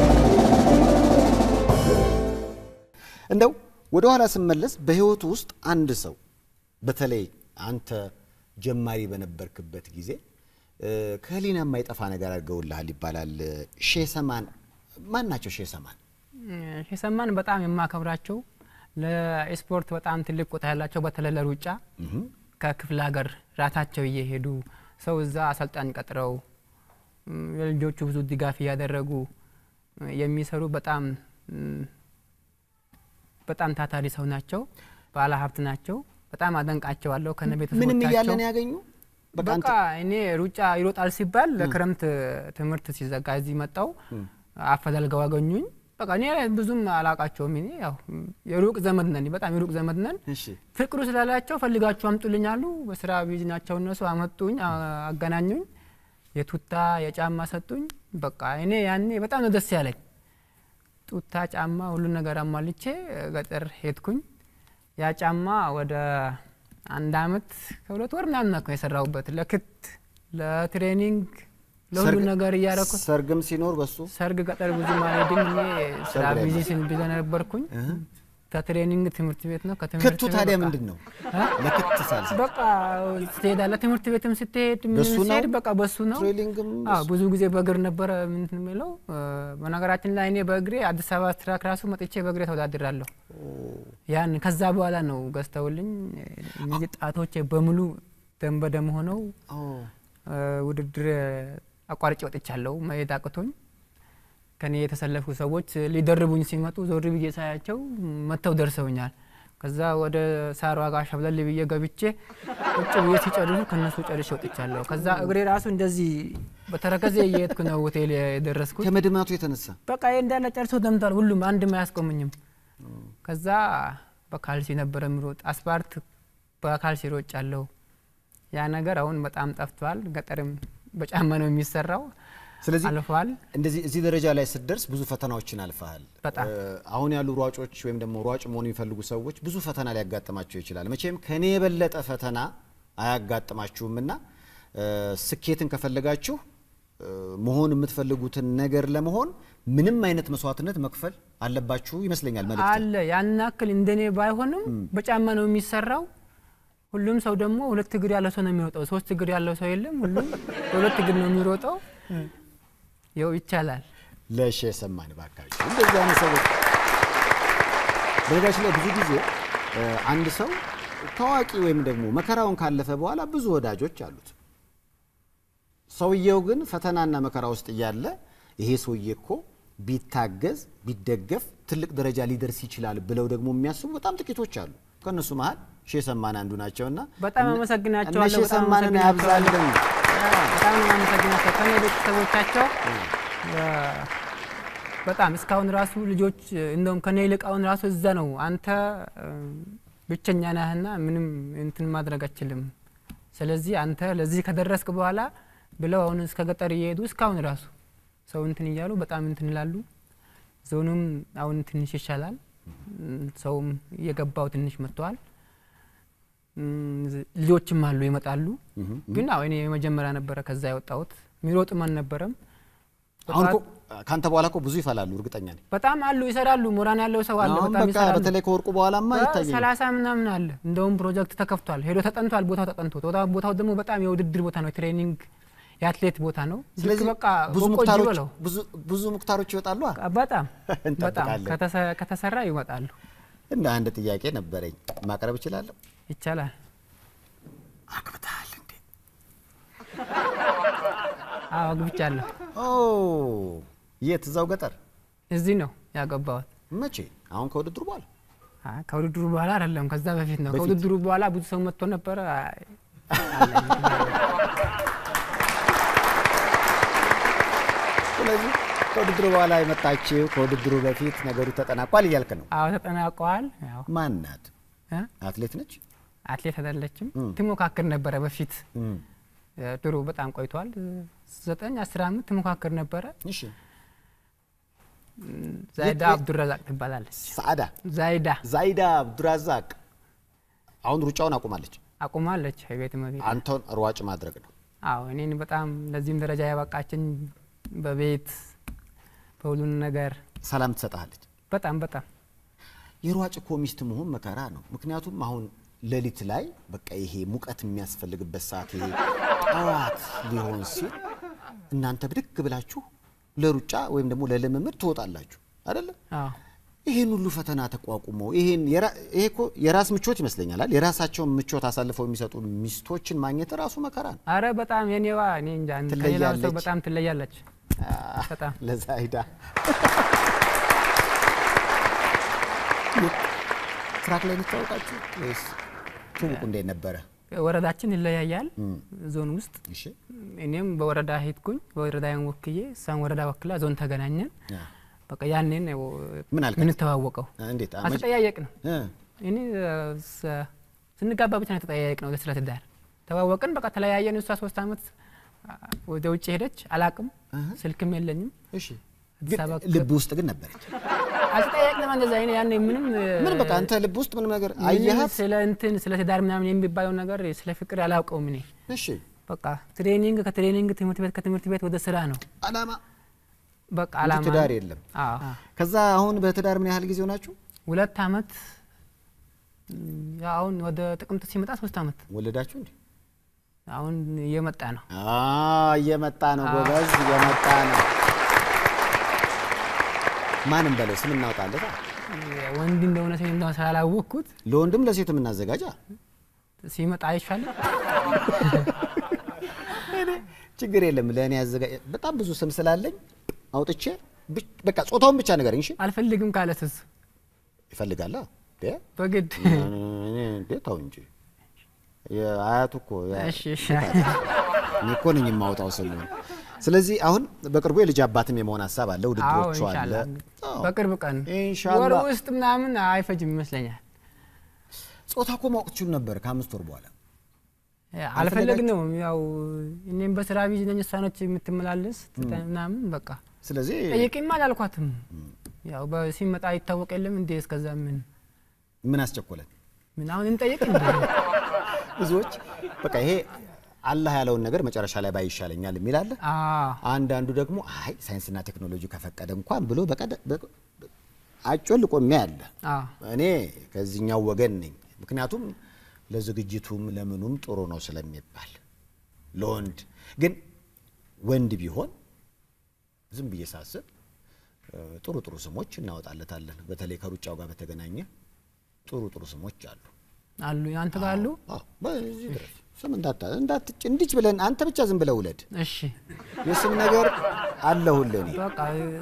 እንደው ወደ ኋላ ስመለስ በህይወቱ ውስጥ አንድ ሰው በተለይ አንተ ጀማሪ በነበርክበት ጊዜ እ፣ ከህሊና የማይጠፋ ነገር አድርገውልሃል ይባላል። ሼህ ሰማን ማን ናቸው? ሼህ ሰማን ሸሰማን በጣም የማከብራቸው ለስፖርት በጣም ትልቅ ቦታ ያላቸው በተለይ ለሩጫ ከክፍለ ሀገር ራሳቸው እየሄዱ ሰው እዛ አሰልጣኝ ቀጥረው ም፣ ለልጆቹ ብዙ ድጋፍ እያደረጉ ም፣ የሚሰሩ በጣም ም፣ በጣም ታታሪ ሰው ናቸው። ባለ ሀብት ናቸው። በጣም አደንቃቸዋለሁ ከነ ምንም እያለ ቤተሰቦቻቸው ነው ያገኙ። በቃ አንተ በቃ እኔ ሩጫ ይሮጣል ሲባል ለክረምት ትምህርት ሲዘጋ እዚህ መጣው አፈላልገው አገኙኝ። በቃ እኔ ብዙም አላቃቸውም። እኔ ያው የሩቅ ዘመድ ነን፣ በጣም የሩቅ ዘመድ ነን። እሺ ፍቅሩ ስላላቸው ፈልጋችሁ አምጡልኝ አሉ። በስራ ቢዚ ናቸው እነሱ። አመጡኝ፣ አ- አገናኙኝ፣ የቱታ የጫማ ሰጡኝ። በቃ እኔ ያኔ በጣም ነው ደስ ያለኝ። ቱታ ጫማ፣ ሁሉን ነገር አሟልቼ ገጠር ሄድኩኝ። ያ ጫማ ወደ አንድ አመት ከሁለት ወር ምናምን ነው የሰራሁበት ለክት ለትሬኒንግ ለሁሉ ሰርግ- ነገር እያረኩት ሰርግም ሲኖር በሱ ሰርግ ገጠር ብዙ ማለድም እኔ ስራ ሰርግ ላይ ቢዚ ነው። ስን ቢዚ ነበርኩኝ። ከትሬኒንግ ትምህርት ቤት ነው ከትምህርት ክቱ ታዲያ በቃ- ምንድን ነው? እ? ለክት ሳልስ በቃ ትሄዳለህ ትምህርት ቤትም ስትሄድ ምን በሱ ነው? ስትሄድ በቃ በሱ ነው። ትሬኒንግም አዎ ብዙ ጊዜ በእግር ነበረ ምንትን የሚለው እ፣ በነገራችን ላይ እኔ በእግሬ አዲስ አበባ ትራክ ራሱ መጥቼ በእግሬ ተወዳድራለሁ። ያን ከዛ በኋላ ነው ገዝተውልኝ እ፣ እነዚህ ጣቶቼ በሙሉ ደም በደም ሆነው ኦ፣ እ፣ ውድድር አቋርጬ ወጥቻለሁ። መሄድ አቅቶኝ ከኔ የተሰለፉ ሰዎች ሊደርቡኝ ሲመጡ ዞር ብዬ ሳያቸው መጥተው ደርሰውኛል። ከዛ ወደ ሳሯ ጋር ሸብለል ብዬ ገብቼ ቁጭ ብዬ ሲጨርሱ ከነሱ ጨርሼ ወጥቻለሁ። ከዛ እግሬ ራሱ እንደዚህ በተረከዜ እየሄድኩ ነው ሆቴል የደረስኩት። ከመድማቱ የተነሳ በቃ ይሄ እንዳለ ጨርሶ ደምቷል። ሁሉም አንድም አያስቆምኝም። ከዛ በካልሲ ነበረ የሚሮጥ አስፓልት በካልሲ ሮጭ አለው። ያ ነገር አሁን በጣም ጠፍቷል። ገጠርም በጫማ ነው የሚሰራው። ስለዚህ አልፏል። እንደዚህ እዚህ ደረጃ ላይ ስትደርስ ብዙ ፈተናዎችን አልፈሃል። በጣም። እ፣ አሁን ያሉ ሯጮች ወይም ደግሞ ሯጭ መሆኑ የሚፈልጉ ሰዎች ብዙ ፈተና ሊያጋጥማቸው ይችላል። መቼም ከኔ የበለጠ ፈተና አያጋጥማችሁም እና እ፣ ስኬትን ከፈለጋችሁ እ፣ መሆን የምትፈልጉትን ነገር ለመሆን ምንም አይነት መስዋዕትነት መክፈል አለባችሁ ይመስለኛል መልእክት አለ ያን ያክል እንደኔ ባይሆንም በጫማ ነው የሚሰራው። ሁሉም ሰው ደግሞ ሁለት እግር ያለው ሰው ነው የሚወጣው። ሶስት እግር ያለው ሰው የለም። ሁሉም በሁለት እግር ነው የሚሮጠው። ይኸው ይቻላል። ለሽ የሰማን ባካችሁ እንደዚህ አይነት ሰዎች በነገራችን ላይ ብዙ ጊዜ እ፣ አንድ ሰው ታዋቂ ወይም ደግሞ መከራውን ካለፈ በኋላ ብዙ ወዳጆች አሉት። ሰውየው ግን ፈተናና መከራ ውስጥ እያለ ይሄ ሰውዬ እኮ ቢታገዝ ቢደገፍ ትልቅ ደረጃ ሊደርስ ይችላል ብለው ደግሞ የሚያስቡ በጣም ጥቂቶች አሉ። ከእነሱ መሀል ሼህ ሰማን አንዱ ናቸውና በጣም እነ- አመሰግናቸዋለሁ። እነ ሼህ በጣም ሰማንን አመሰግናቸዋለሁ። ያብዛልን። በጣም ነው የማመሰግናቸው ከኔ ቤተሰቦቻቸው እ፣ በጣም እስካሁን ራሱ ልጆች እንደውም ከኔ ይልቅ አሁን ራሱ እዛ ነው አንተ እ፣ ብቸኛ ነህና ምንም እንትን ማድረግ አችልም። ስለዚህ አንተ ለዚህ ከደረስክ በኋላ ብለው አሁን እስከ ገጠር እየሄዱ እስካሁን ራሱ ሰው እንትን እያሉ በጣም እንትን ይላሉ። ዞኑም አሁን ትንሽ ይሻላል። እም፣ ሰውም እየገባው ትንሽ መጥተዋል። እም፣ ልጆችም አሉ ይመጣሉ። ግን አዎ እኔ የመጀመሪያ ነበረ ከዛ የወጣሁት የሚሮጥም አልነበረም። አሁን እኮ ካንተ በኋላ እኮ ብዙ ይፈላሉ፣ እርግጠኛ ነኝ። በጣም አሉ ይሰራሉ። ሞራን ያለው ሰው አለ አሁን በጣም በቃ ይሰራሉ። በተለይ ከወርቁ በኋላማ ይታየኛል። ሰላሳ ምናምን አለ። እንደውም ፕሮጀክት ተከፍቷል። ሄዶ ተጠንቷል። ቦታው ተጠንቶ ቦታ- ቦታው ደግሞ በጣም የውድድር ቦታ ነው። ትሬኒንግ የአትሌት ቦታ ነው። ልክ ስለዚህ በቃ ብዙ በቆጂ ሙክታሮች በለው ብዙ ብዙ ሙክታሮች ይወጣሉ። አ? በጣም በጣም እንጠብቃለን። ከተሰ- ከተሰራ ይወጣሉ። እንደ አንድ ጥያቄ ነበረኝ ማቅረብ እችላለሁ? ይቻላል። አግብተሃል እንዴ? አዎ አግብቻለሁ። ኦ የት? እዛው ገጠር? እዚህ ነው ያገባሁት። መቼ? አሁን ከውድድሩ በኋላ? አ፣ ከውድድሩ በኋላ አይደለም፣ ከዛ በፊት ነው። በፊት? ከውድድሩ በኋላ ብዙ ሰው መጥቶ ነበረ። አይ፣ አለኝ። ስለዚህ ከውድድሩ በኋላ የመጣችው ከውድድሩ በፊት ነገሩ ተጠናቋል እያልክ ነው። አዎ ተጠናቀዋል። ያው ማን ናት? እ? አትሌት ነች? አትሌት አይደለችም። እም። ትሞካክር ነበረ በፊት እም። እ፣ ድሮ በጣም ቆይቷል። እ፣ ዘጠኝ አስር ዓመት ትሞካክር ነበረ። እሺ። ዛይዳ የት- አብዱረዛቅ ትባላለች። ሰዓዳ ዛይዳ ዛይዳ አብዱራዛቅ አሁን ሩጫውን አቁማለች። አቁማለች። የቤት መቤት አንተን ሯጭ ማድረግ ነው። አዎ እኔን በጣም ለዚህም ደረጃ ያበቃችን በቤት በሁሉን ነገር ሰላም ትሰጥሃለች። በጣም በጣም የሯጭ እኮ ሚስት መሆን መከራ ነው። ምክንያቱም አሁን ሌሊት ላይ በቃ ይሄ ሙቀት የሚያስፈልግበት ሰዓት ይሄ ጠዋት ሊሆን ሲል እናንተ ብድግ ብላችሁ ለሩጫ ወይም ደግሞ ለልምምድ ትወጣላችሁ አይደለ? አዎ ይሄን ሁሉ ፈተና ተቋቁመው ይሄን የራ- ይሄ እኮ የራስ ምቾት ይመስለኛል አይደል? የራሳቸውን ምቾት አሳልፈው የሚሰጡ ሚስቶችን ማግኘት ራሱ መከራ ነው። አረ በጣም የኔዋ እኔ እንጃ ከሌላው ሰው ትለያለች። በጣም ትለያለች። በጣም ለዛይዳ ትራክ ላይ የምታወቃችሁ ወይስ ትውውቁ እንዴት ነበረ? ወረዳችን ይለያያል ዞን ውስጥ እሺ እኔም በወረዳ ሄድኩኝ በወረዳዬን ወክዬ እሷን ወረዳ ወክላ ዞን ተገናኘን አ፣ በቃ ያኔን ነው ምን አልካት? የምንተዋወቀው እንዴት አ፣ መቼ- አልተጠያየቅ ነው እ፣ እኔ ስ- ስንጋባ ብቻ ነው የተጠያየቅ ነው ስለ ትዳር ተዋወቅን በቃ ተለያየን እሷ ሶስት አመት አ፣ ወደ ውጭ ሄደች አላቅም ስልክም የለኝም እሺ አዲስ ግን አበባ ልብ ውስጥ ግን ነበረች። አልተጠያየቅንም እንደዛ እኔ ያኔ ምንም ምን በቃ አንተ ልብ ውስጥ ምንም ነገር ምንም አየሃት? ስለ እንትን ስለ ትዳር ምናምን የሚባለው ነገር ስለ ፍቅር አላውቀውም እኔ እሺ በቃ ትሬኒንግ ከትሬኒንግ ትምህርት ቤት ከትምህርት ቤት ወደ ስራ ነው አላማ በቃ እንጂ አላማ ትዳር የለም። አዎ ከዛ አሁን በትዳር ምን ያህል ጊዜ ሆናችሁ? ሁለት አመት ም፣ ያው አሁን ወደ ጥቅምት ሲመጣ ሶስት አመት ወለዳችሁ እንዴ? አሁን እየመጣ ነው አ እየመጣ ነው ጎበዝ፣ እየመጣ ነው። ማንም በለው ስም እናውጣለት። ወንድ እንደሆነ ሴት እንደሆነ ስላላወቅኩት ለወንድም ለሴትም እናዘጋጃ። ሲመጣ አይሻልም ችግር የለም ለእኔ ያዘጋ በጣም ብዙ ስም ስላለኝ አውጥቼ ብቻ- በቃ ጾታውን ብቻ ንገረኝ። እሺ አልፈልግም ካለስስ ይፈልጋላ እንዴ? በግድ እኔ እንዴ ተው እንጂ የአያቱ እኮ ያ- እሺ እሺ እኔ እኮ ነኝ የማውጣው ስም። ስለዚህ አሁን በቅርቡ የልጅ አባትም የመሆን ሀሳብ አለ፣ ውድድሮቹ አዎ፣ አለ። ኢንሻአላህ። አዎ፣ አዎ። በቅርብ ቀን ኢንሻአላህ። ወር ውስጥ ምናምን አይፈጅም ይመስለኛል። ጾታ እኮ ማወቅ ትችሉ ነበር ከአምስት ወር በኋላ አልፈለግነውም። ያው እኔም በስራ ቢዚ ነኝ፣ እሷ ነች የምትመላለስ ምናምን በቃ ስለዚህ ጠይቂም አላልኳትም። ያው በሲመጣ ይታወቅ የለም እንዴ እስከዛ ምን ምን አስቸኮለን? ምን አሁን እንጠይቅ እንዴ? ብዙዎች በቃ ይሄ አላህ ያለውን ነገር መጨረሻ ላይ ባይ ይሻለኛል የሚል አለ። አዎ አንዳንዱ ደግሞ አይ ሳይንስና ቴክኖሎጂ ከፈቀደ እንኳን ብሎ በቀደ- በ- አጮልቆ የሚያይ አለ። አዎ እኔ ከዚህኛው ወገን ነኝ። ምክንያቱም ለዝግጅቱም ለምኑም ጥሩ ነው ስለሚባል ለወንድ ግን ወንድ ቢሆን ዝም ብዬ ሳስብ እ፣ ጥሩ ጥሩ ስሞች እናወጣለታለን። በተለይ ከሩጫው ጋር በተገናኘ ጥሩ ጥሩ ስሞች አሉ። አሉ አንተ ጋር አሉ። አዎ፣ በዚህ ድረስ ስም እንዳታ እንዳትጭ እንዲች ብለን አንተ ብቻ ዝም ብለህ ውለድ። እሺ የስም ነገር አለሁልህ እኔ። በቃ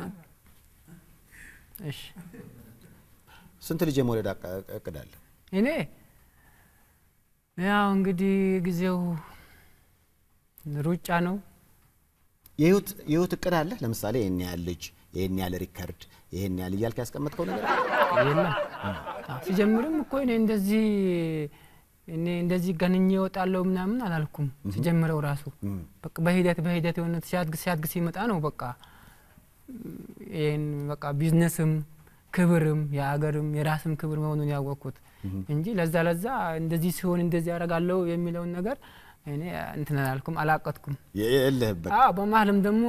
እሺ ስንት ልጅ የመውለድ አቃ- እቅድ አለ? እኔ ያው እንግዲህ ጊዜው ሩጫ ነው። የህይወት የህይወት እቅድ አለ? ለምሳሌ ይህን ያህል ልጅ፣ ይህን ያህል ሪከርድ፣ ይህን ያህል እያልክ ያስቀመጥከው ነገር አለ? የለም አዎ፣ ሲጀምርም እኮ እኔ እንደዚህ እኔ እንደዚህ ገንኜ እወጣለሁ ምናምን አላልኩም። ሲጀምረው ራሱ በቃ በሂደት በሂደት የሆነ ሲያድግ ሲያድግ ሲመጣ ነው በቃ ይህን በቃ ቢዝነስም ክብርም የሀገርም የራስም ክብር መሆኑን ያወቅኩት እንጂ ለዛ ለዛ እንደዚህ ሲሆን እንደዚህ ያደርጋለሁ የሚለውን ነገር እኔ እንትን አላልኩም አላቀጥኩም። የለህበት አዎ በመሀልም ደግሞ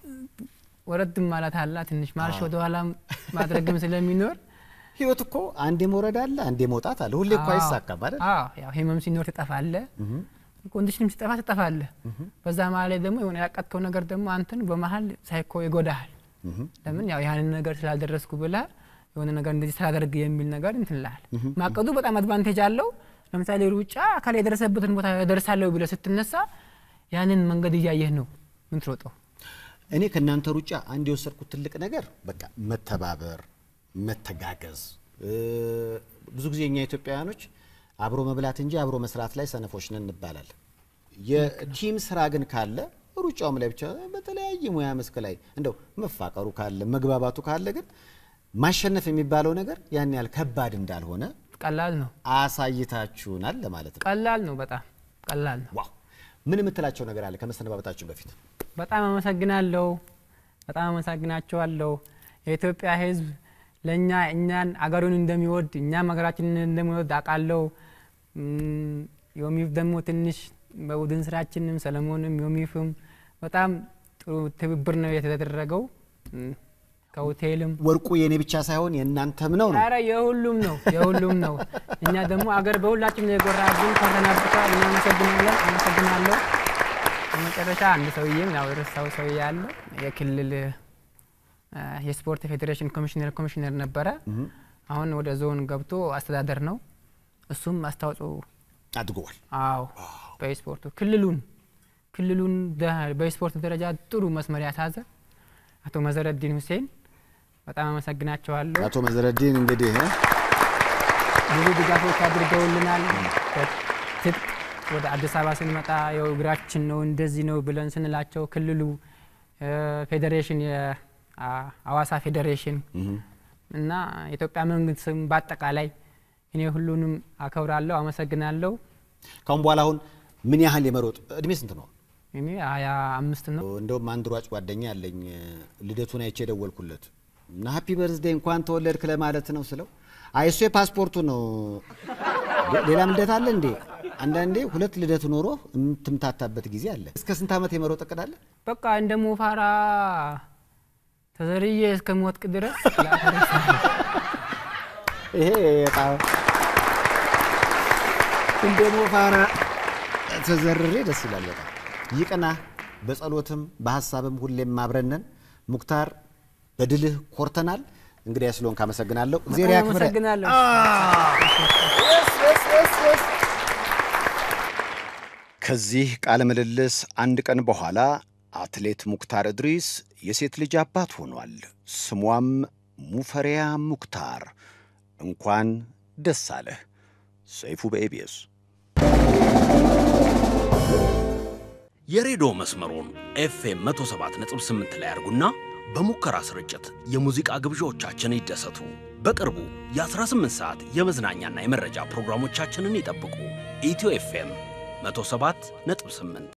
ወረድም ማለት አላ ትንሽ ማርሽ ወደኋላ ማድረግም ስለሚኖር ህይወት እኮ አንዴ መውረድ አለ፣ አንዴ መውጣት አለ። ሁሌ እኮ አይሳካም አይደል? አዎ ያው ህመም ሲኖር ትጠፋለ፣ ኮንዲሽንም ሲጠፋ ትጠፋለ። በዛ መሀል ላይ ደግሞ የሆነ ያቀጥከው ነገር ደግሞ አንተን በመሀል ሳይኮ ይጎዳሃል። ለምን ያው ያንን ነገር ስላልደረስኩ ብላ የሆነ ነገር እንደዚህ ስላደርግ የሚል ነገር እንትን ላል ማቀዱ በጣም አድቫንቴጅ አለው። ለምሳሌ ሩጫ አካል የደረሰበትን ቦታ ደርሳለሁ ብለህ ስትነሳ ያንን መንገድ እያየህ ነው ምን ትሮጠው። እኔ ከእናንተ ሩጫ አንድ የወሰድኩት ትልቅ ነገር በቃ መተባበር፣ መተጋገዝ። እ፣ ብዙ ጊዜ እኛ ኢትዮጵያውያኖች አብሮ መብላት እንጂ አብሮ መስራት ላይ ሰነፎች ነን እንባላለን። የቲም ስራ ግን ካለ ሩጫውም ላይ ብቻ በተለያየ ሙያ መስክ ላይ እንደው መፋቀሩ ካለ መግባባቱ ካለ ግን ማሸነፍ የሚባለው ነገር ያን ያህል ከባድ እንዳልሆነ ቀላል ነው፣ አሳይታችሁናል ለማለት ነው። ቀላል ነው፣ በጣም ቀላል ነው። ዋው! ምን የምትላቸው ነገር አለ ከመሰነባበታችን በፊት? በጣም አመሰግናለሁ። በጣም አመሰግናቸዋለሁ። የኢትዮጵያ ሕዝብ ለእኛ እኛን አገሩን እንደሚወድ እኛም ሀገራችንን እንደሚወድ አውቃለሁ። እም፣ ዮሚፍ ደግሞ ትንሽ በቡድን ስራችንም ሰለሞንም ዮሚፍም በጣም ጥሩ ትብብር ነው የተደረገው እም፣ ከሆቴልም ወርቁ የእኔ ብቻ ሳይሆን የእናንተም ነው ነው ኧረ የሁሉም ነው የሁሉም ነው። እኛ ደግሞ አገር በሁላችን ነው የጎራብን ኮረናብቻ እናመሰግናለን። አመሰግናለሁ። በመጨረሻ አንድ ሰውዬም ያው የረሳው ሰውዬ አለ የክልል አ፣ የስፖርት ፌዴሬሽን ኮሚሽነር ኮሚሽነር ነበረ። አሁን ወደ ዞን ገብቶ አስተዳደር ነው። እሱም አስተዋጽኦ አድርገዋል። አዎ በስፖርቱ ክልሉን ክልሉን ደ- በስፖርት ደረጃ ጥሩ መስመር ያሳዘ አቶ መዘረዲን ሁሴን በጣም አመሰግናቸዋለሁ። አቶ መዘረዲን እንግዲህ እ፣ ብዙ ድጋፎች አድርገውልናል። ትጥቅ ወደ አዲስ አበባ ስንመጣ ያው እግራችን ነው እንደዚህ ነው ብለን ስንላቸው ክልሉ እ፣ ፌዴሬሽን የአዋሳ ፌዴሬሽን እና የኢትዮጵያ መንግስትም በአጠቃላይ እኔ ሁሉንም አከብራለሁ፣ አመሰግናለሁ። ካሁን በኋላ አሁን ምን ያህል የመሮጥ እድሜ ስንት ነው? እኔ ሀያ አምስት ነው። እንደውም አንድ ሯጭ ጓደኛ ያለኝ ልደቱን አይቼ የደወልኩለት እና ሀፒ በርዝዴ እንኳን ተወለድክ ለማለት ነው ስለው አይ እሱ የፓስፖርቱ ነው ሌላም ልደት አለ እንዴ? አንዳንዴ ሁለት ልደት ኖሮ የምትምታታበት ጊዜ አለ። እስከ ስንት ዓመት የመሮጥ እቅድ አለ? በቃ እንደ ሞፋራ ተዘርዬ እስከ ሞትቅ ድረስ ይሄ በጣም እንደ ሞፋራ ተዘርሬ ደስ ይላል። በጣም ይቅና። በጸሎትም በሀሳብም ሁሌም አብረነን። ሙክታር በድልህ ኮርተናል። እንግዲህ ስለሆንክ አመሰግናለሁ። እግዚአብሔር በጣም ያክብረህ። አመሰግናለሁ። ከዚህ ቃለ ምልልስ አንድ ቀን በኋላ አትሌት ሙክታር እድሪስ የሴት ልጅ አባት ሆኗል። ስሟም ሙፈሪያ ሙክታር። እንኳን ደስ አለህ። ሰይፉ በኤቢኤስ የሬዲዮ መስመሩን ኤፍኤም 107.8 ላይ አድርጉና በሙከራ ስርጭት የሙዚቃ ግብዣዎቻችን ይደሰቱ። በቅርቡ የ18 ሰዓት የመዝናኛና የመረጃ ፕሮግራሞቻችንን ይጠብቁ። ኢትዮ ኤፍኤም 107 ነጥብ 8